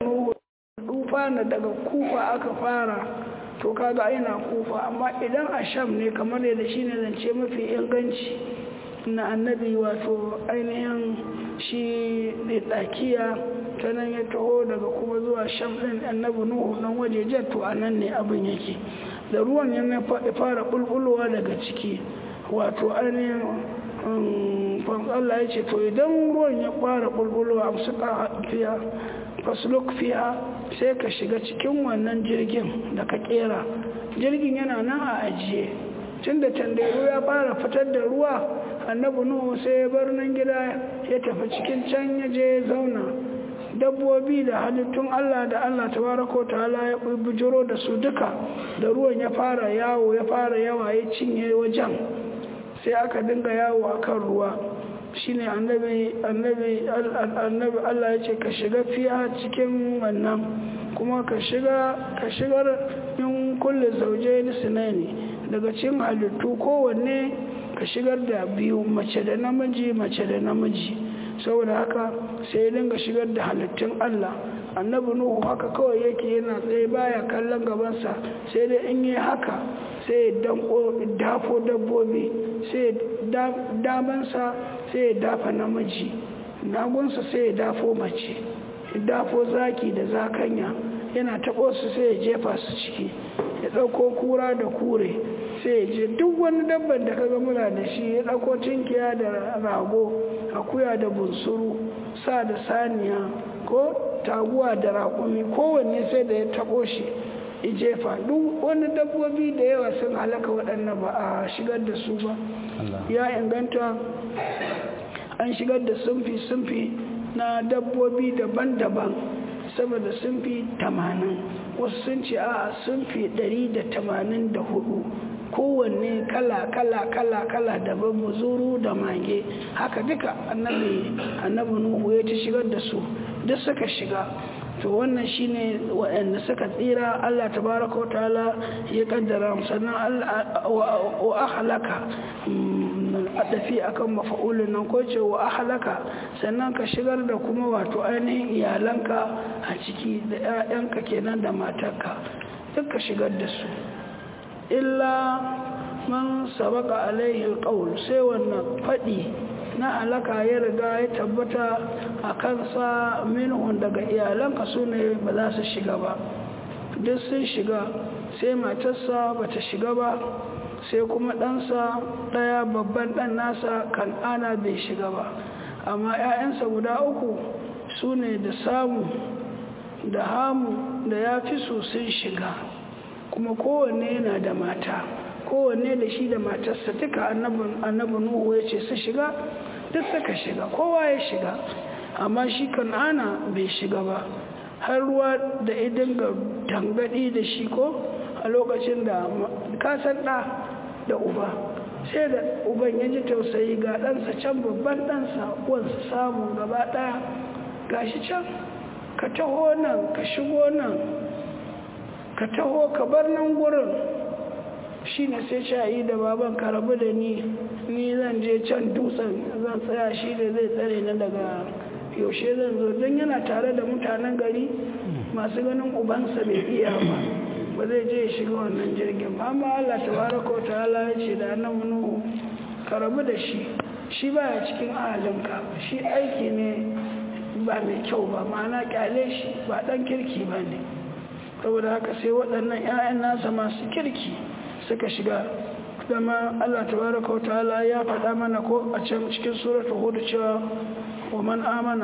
dufa na daga kufa aka fara to kaga ina kufa amma idan asham ne kamar yadda shi ne zance mafi inganci na annabi wato ainihin shi ɗakiya ta nan ya taho daga kuma zuwa sham ɗin annabi nuhu nan waje to a nan ne abin yake da ruwan yana fara bulbulowa daga ciki wato ainihin Allah ya ce to idan ruwan ya fara bulbulowa a suka fiya fasluk fiya sai ka shiga cikin wannan jirgin da ka kera jirgin yana nan a ajiye tun da tandaru ya fara fitar da ruwa annabi nuhu sai ya bar nan gida ya tafi cikin can ya je zauna dabbobi da halittun Allah da Allah tabaraka ta'ala ya bujiro da su duka da ruwan ya fara yawo ya fara yawa ya cinye wajen sai aka dinga yawo akan ruwa shine annabi annabi annabi Allah ya ce ka shiga fiya cikin wannan kuma ka shiga ka shigar in kulli zawjayn sunaini daga cikin halittu kowanne ka shigar da biyu mace da namiji mace da namiji saboda haka sai dinga shigar da halittun Allah annabi nuhu haka kawai yake yana tsaye baya kallon gabansa sai dai in yi haka sai danko dafo dabbobi sai damansa sai dafa namiji nagunsa sai ya dafo mace ya dafo zaki da zakanya yana taɓo su sai ya jefa su ciki ya ɗauko kura da kure sai ya je duk wani dabban da kaga muna da shi ya ɗauko tinkiya da rago akuya da bunsuru sa da saniya ko taguwa da raƙumi kowanne sai da ya taɓo shi ya jefa duk wani dabbobi da yawa sun halaka waɗannan ba a shigar da su ba ya inganta an shigar da sunfi-sunfi na dabbobi daban-daban saboda sunfi tamanin wasu sun ce a sunfi ɗari da tamanin da hudu kowanne kala kala kala kala daban muzuru da mage haka duka annabi annabi nuhu ya ta shigar da su duk suka shiga to wannan shine waɗanda suka tsira Allah tabaraka wa ta'ala ya kaddara sannan wa ahlaka adafi akan mafa'ulun nan ko ce wa ahlaka sannan ka shigar da kuma wato ainihin iyalanka a ciki da 'ya'yanka kenan da matarka duk ka shigar da su illa man sabaka alaihi alqaul sai wannan fadi na alaka ya riga ya tabbata a kansa minhun daga iyalanka su ne ba za su shiga ba duk sun shiga sai matarsa ba ta shiga ba sai kuma ɗansa ɗaya babban ɗan nasa kan'ana bai shiga ba amma 'ya'yansa guda uku su ne da samu da hamu da ya fi su sun shiga kuma kowanne yana da mata kowanne da shi da matarsa duka annabi nuhu ya ce su shiga duk suka shiga kowa ya shiga amma shi kan'ana bai shiga ba har ruwa da idin ga tangadi da shi ko a lokacin da kasar ɗa da uba sai da uban ya ji tausayi ga ɗansa can babban ɗansa wansu samu gaba ɗaya gashi can ka taho nan ka shigo nan ka taho ka bar nan gurin shi ne sai shayi da baban ka rabu da ni ni zan je can dutsen zan tsaya shi da zai tsare na daga yaushe zan zo don yana tare da mutanen gari masu ganin ubansa bai iya ba ba zai je ya shiga wannan jirgin ba amma Allah tabaraka wa ta'ala ya ce da annabi Nuhu ka rabu da shi shi baya cikin ahalinka shi aiki ne ba mai kyau ba ma'ana kyale shi ba dan kirki ba ne saboda haka sai waɗannan 'ya'yan nasa masu kirki suka shiga dama Allah tabaraka wa ta'ala ya faɗa mana ko a can cikin suratul hud cewa wa man amana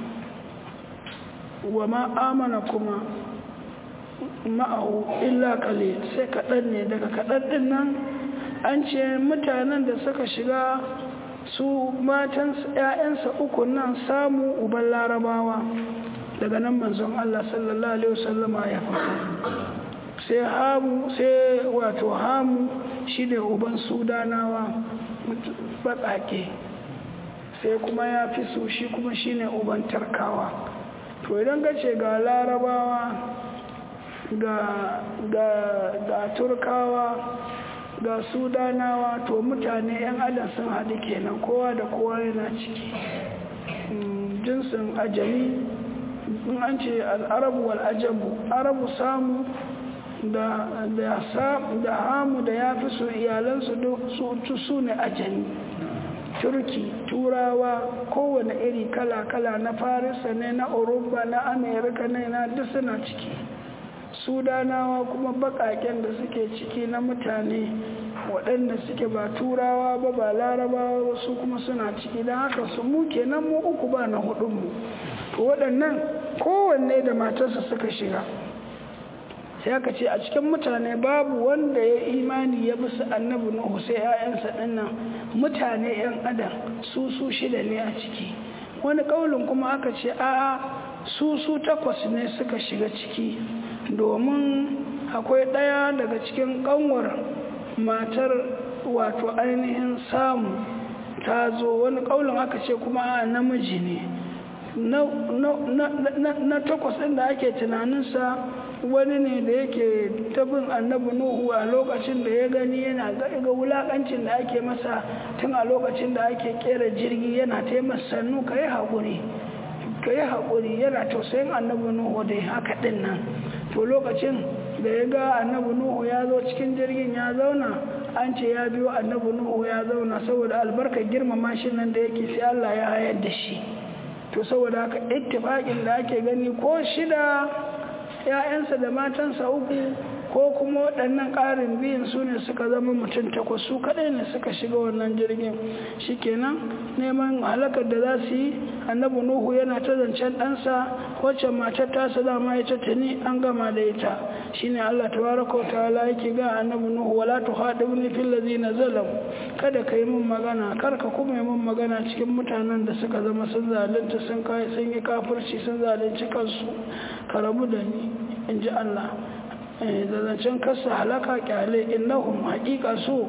wa ma amana kuma ma'ahu illa qalil sai kaɗan ne daga kaɗan ɗin nan an ce mutanen da suka shiga su matan ‘ya'yansa uku nan samu uban larabawa daga nan manzon Allah sallallahu Alaihi wasallama ya faɗa sai hamu sai wato hamu shi ne uban sudanawa baƙaƙe sai kuma ya fi su shi kuma shi ne uban tarkawa to idan ka ce ga larabawa ga, ga, ga turkawa ga sudanawa to mutane 'yan adam sun haɗu kenan kowa da kowa yana ciki jinsin ajami in an ce al'arabu wal'ajabu arabu samu da, da, da hamu da ya fi su iyalansu su, su ne ajami turki turawa kowane iri kala-kala na farisa ne na Oruba na amerika ne na duk suna ciki sudanawa kuma bakaken da suke ciki na mutane waɗanda suke ba turawa ba ba larabawa su kuma suna ciki don haka su mu kenan mu uku ba na hudunmu to waɗannan kowanne da matarsa suka shiga sai aka ce a cikin mutane babu wanda ya imani ya bi su annabi nuhu sai 'ya'yansa dinnan mutane 'yan adam su su shida ne a ciki wani kaulin kuma aka ce a'a su su takwas ne suka shiga ciki domin akwai ɗaya daga cikin ƙanwar matar wato ainihin samu ta zo wani kaulin aka ce kuma a namiji ne na takwas ɗin da ake tunaninsa wani ne da yake tabin annabi nuhu a lokacin da ya gani yana ga wulakancin da ake masa tun a lokacin da ake kera jirgi yana taimaka sannu ka yi haƙuri ka yi haƙuri yana tausayin annabi nuhu da haka ɗin nan to lokacin da ya ga annabi nuhu ya zo cikin jirgin ya zauna an ce ya biyo annabi nuhu ya zauna saboda albarkar girmama shi nan da yake sai allah ya hayar da shi to saboda haka ittifaƙin da ake gani ko shida ‘ya'yansa da matansa uku ko kuma waɗannan ƙarin biyun su ne suka zama mutum takwas su kaɗai ne suka shiga wannan jirgin shikenan neman halakar da za su yi annabi nuhu yana ta zancen ɗansa wacce matar tasa dama ya ta tuni an gama da ita shine allah tabaraka ta'ala yake ga annabi nuhu wala tuhadibni fil ladina zalam kada ka yi min magana kar ka kuma yi min magana cikin mutanen da suka zama sun zalunta sun kai sun yi kafirci sun zalunci kansu ka rabu da ni in ji allah da zancen kasa halaka kyale innahum haƙiƙa su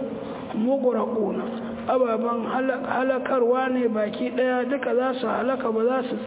mughraquna ababan halakarwa ne baki daya duka za su halaka ba za su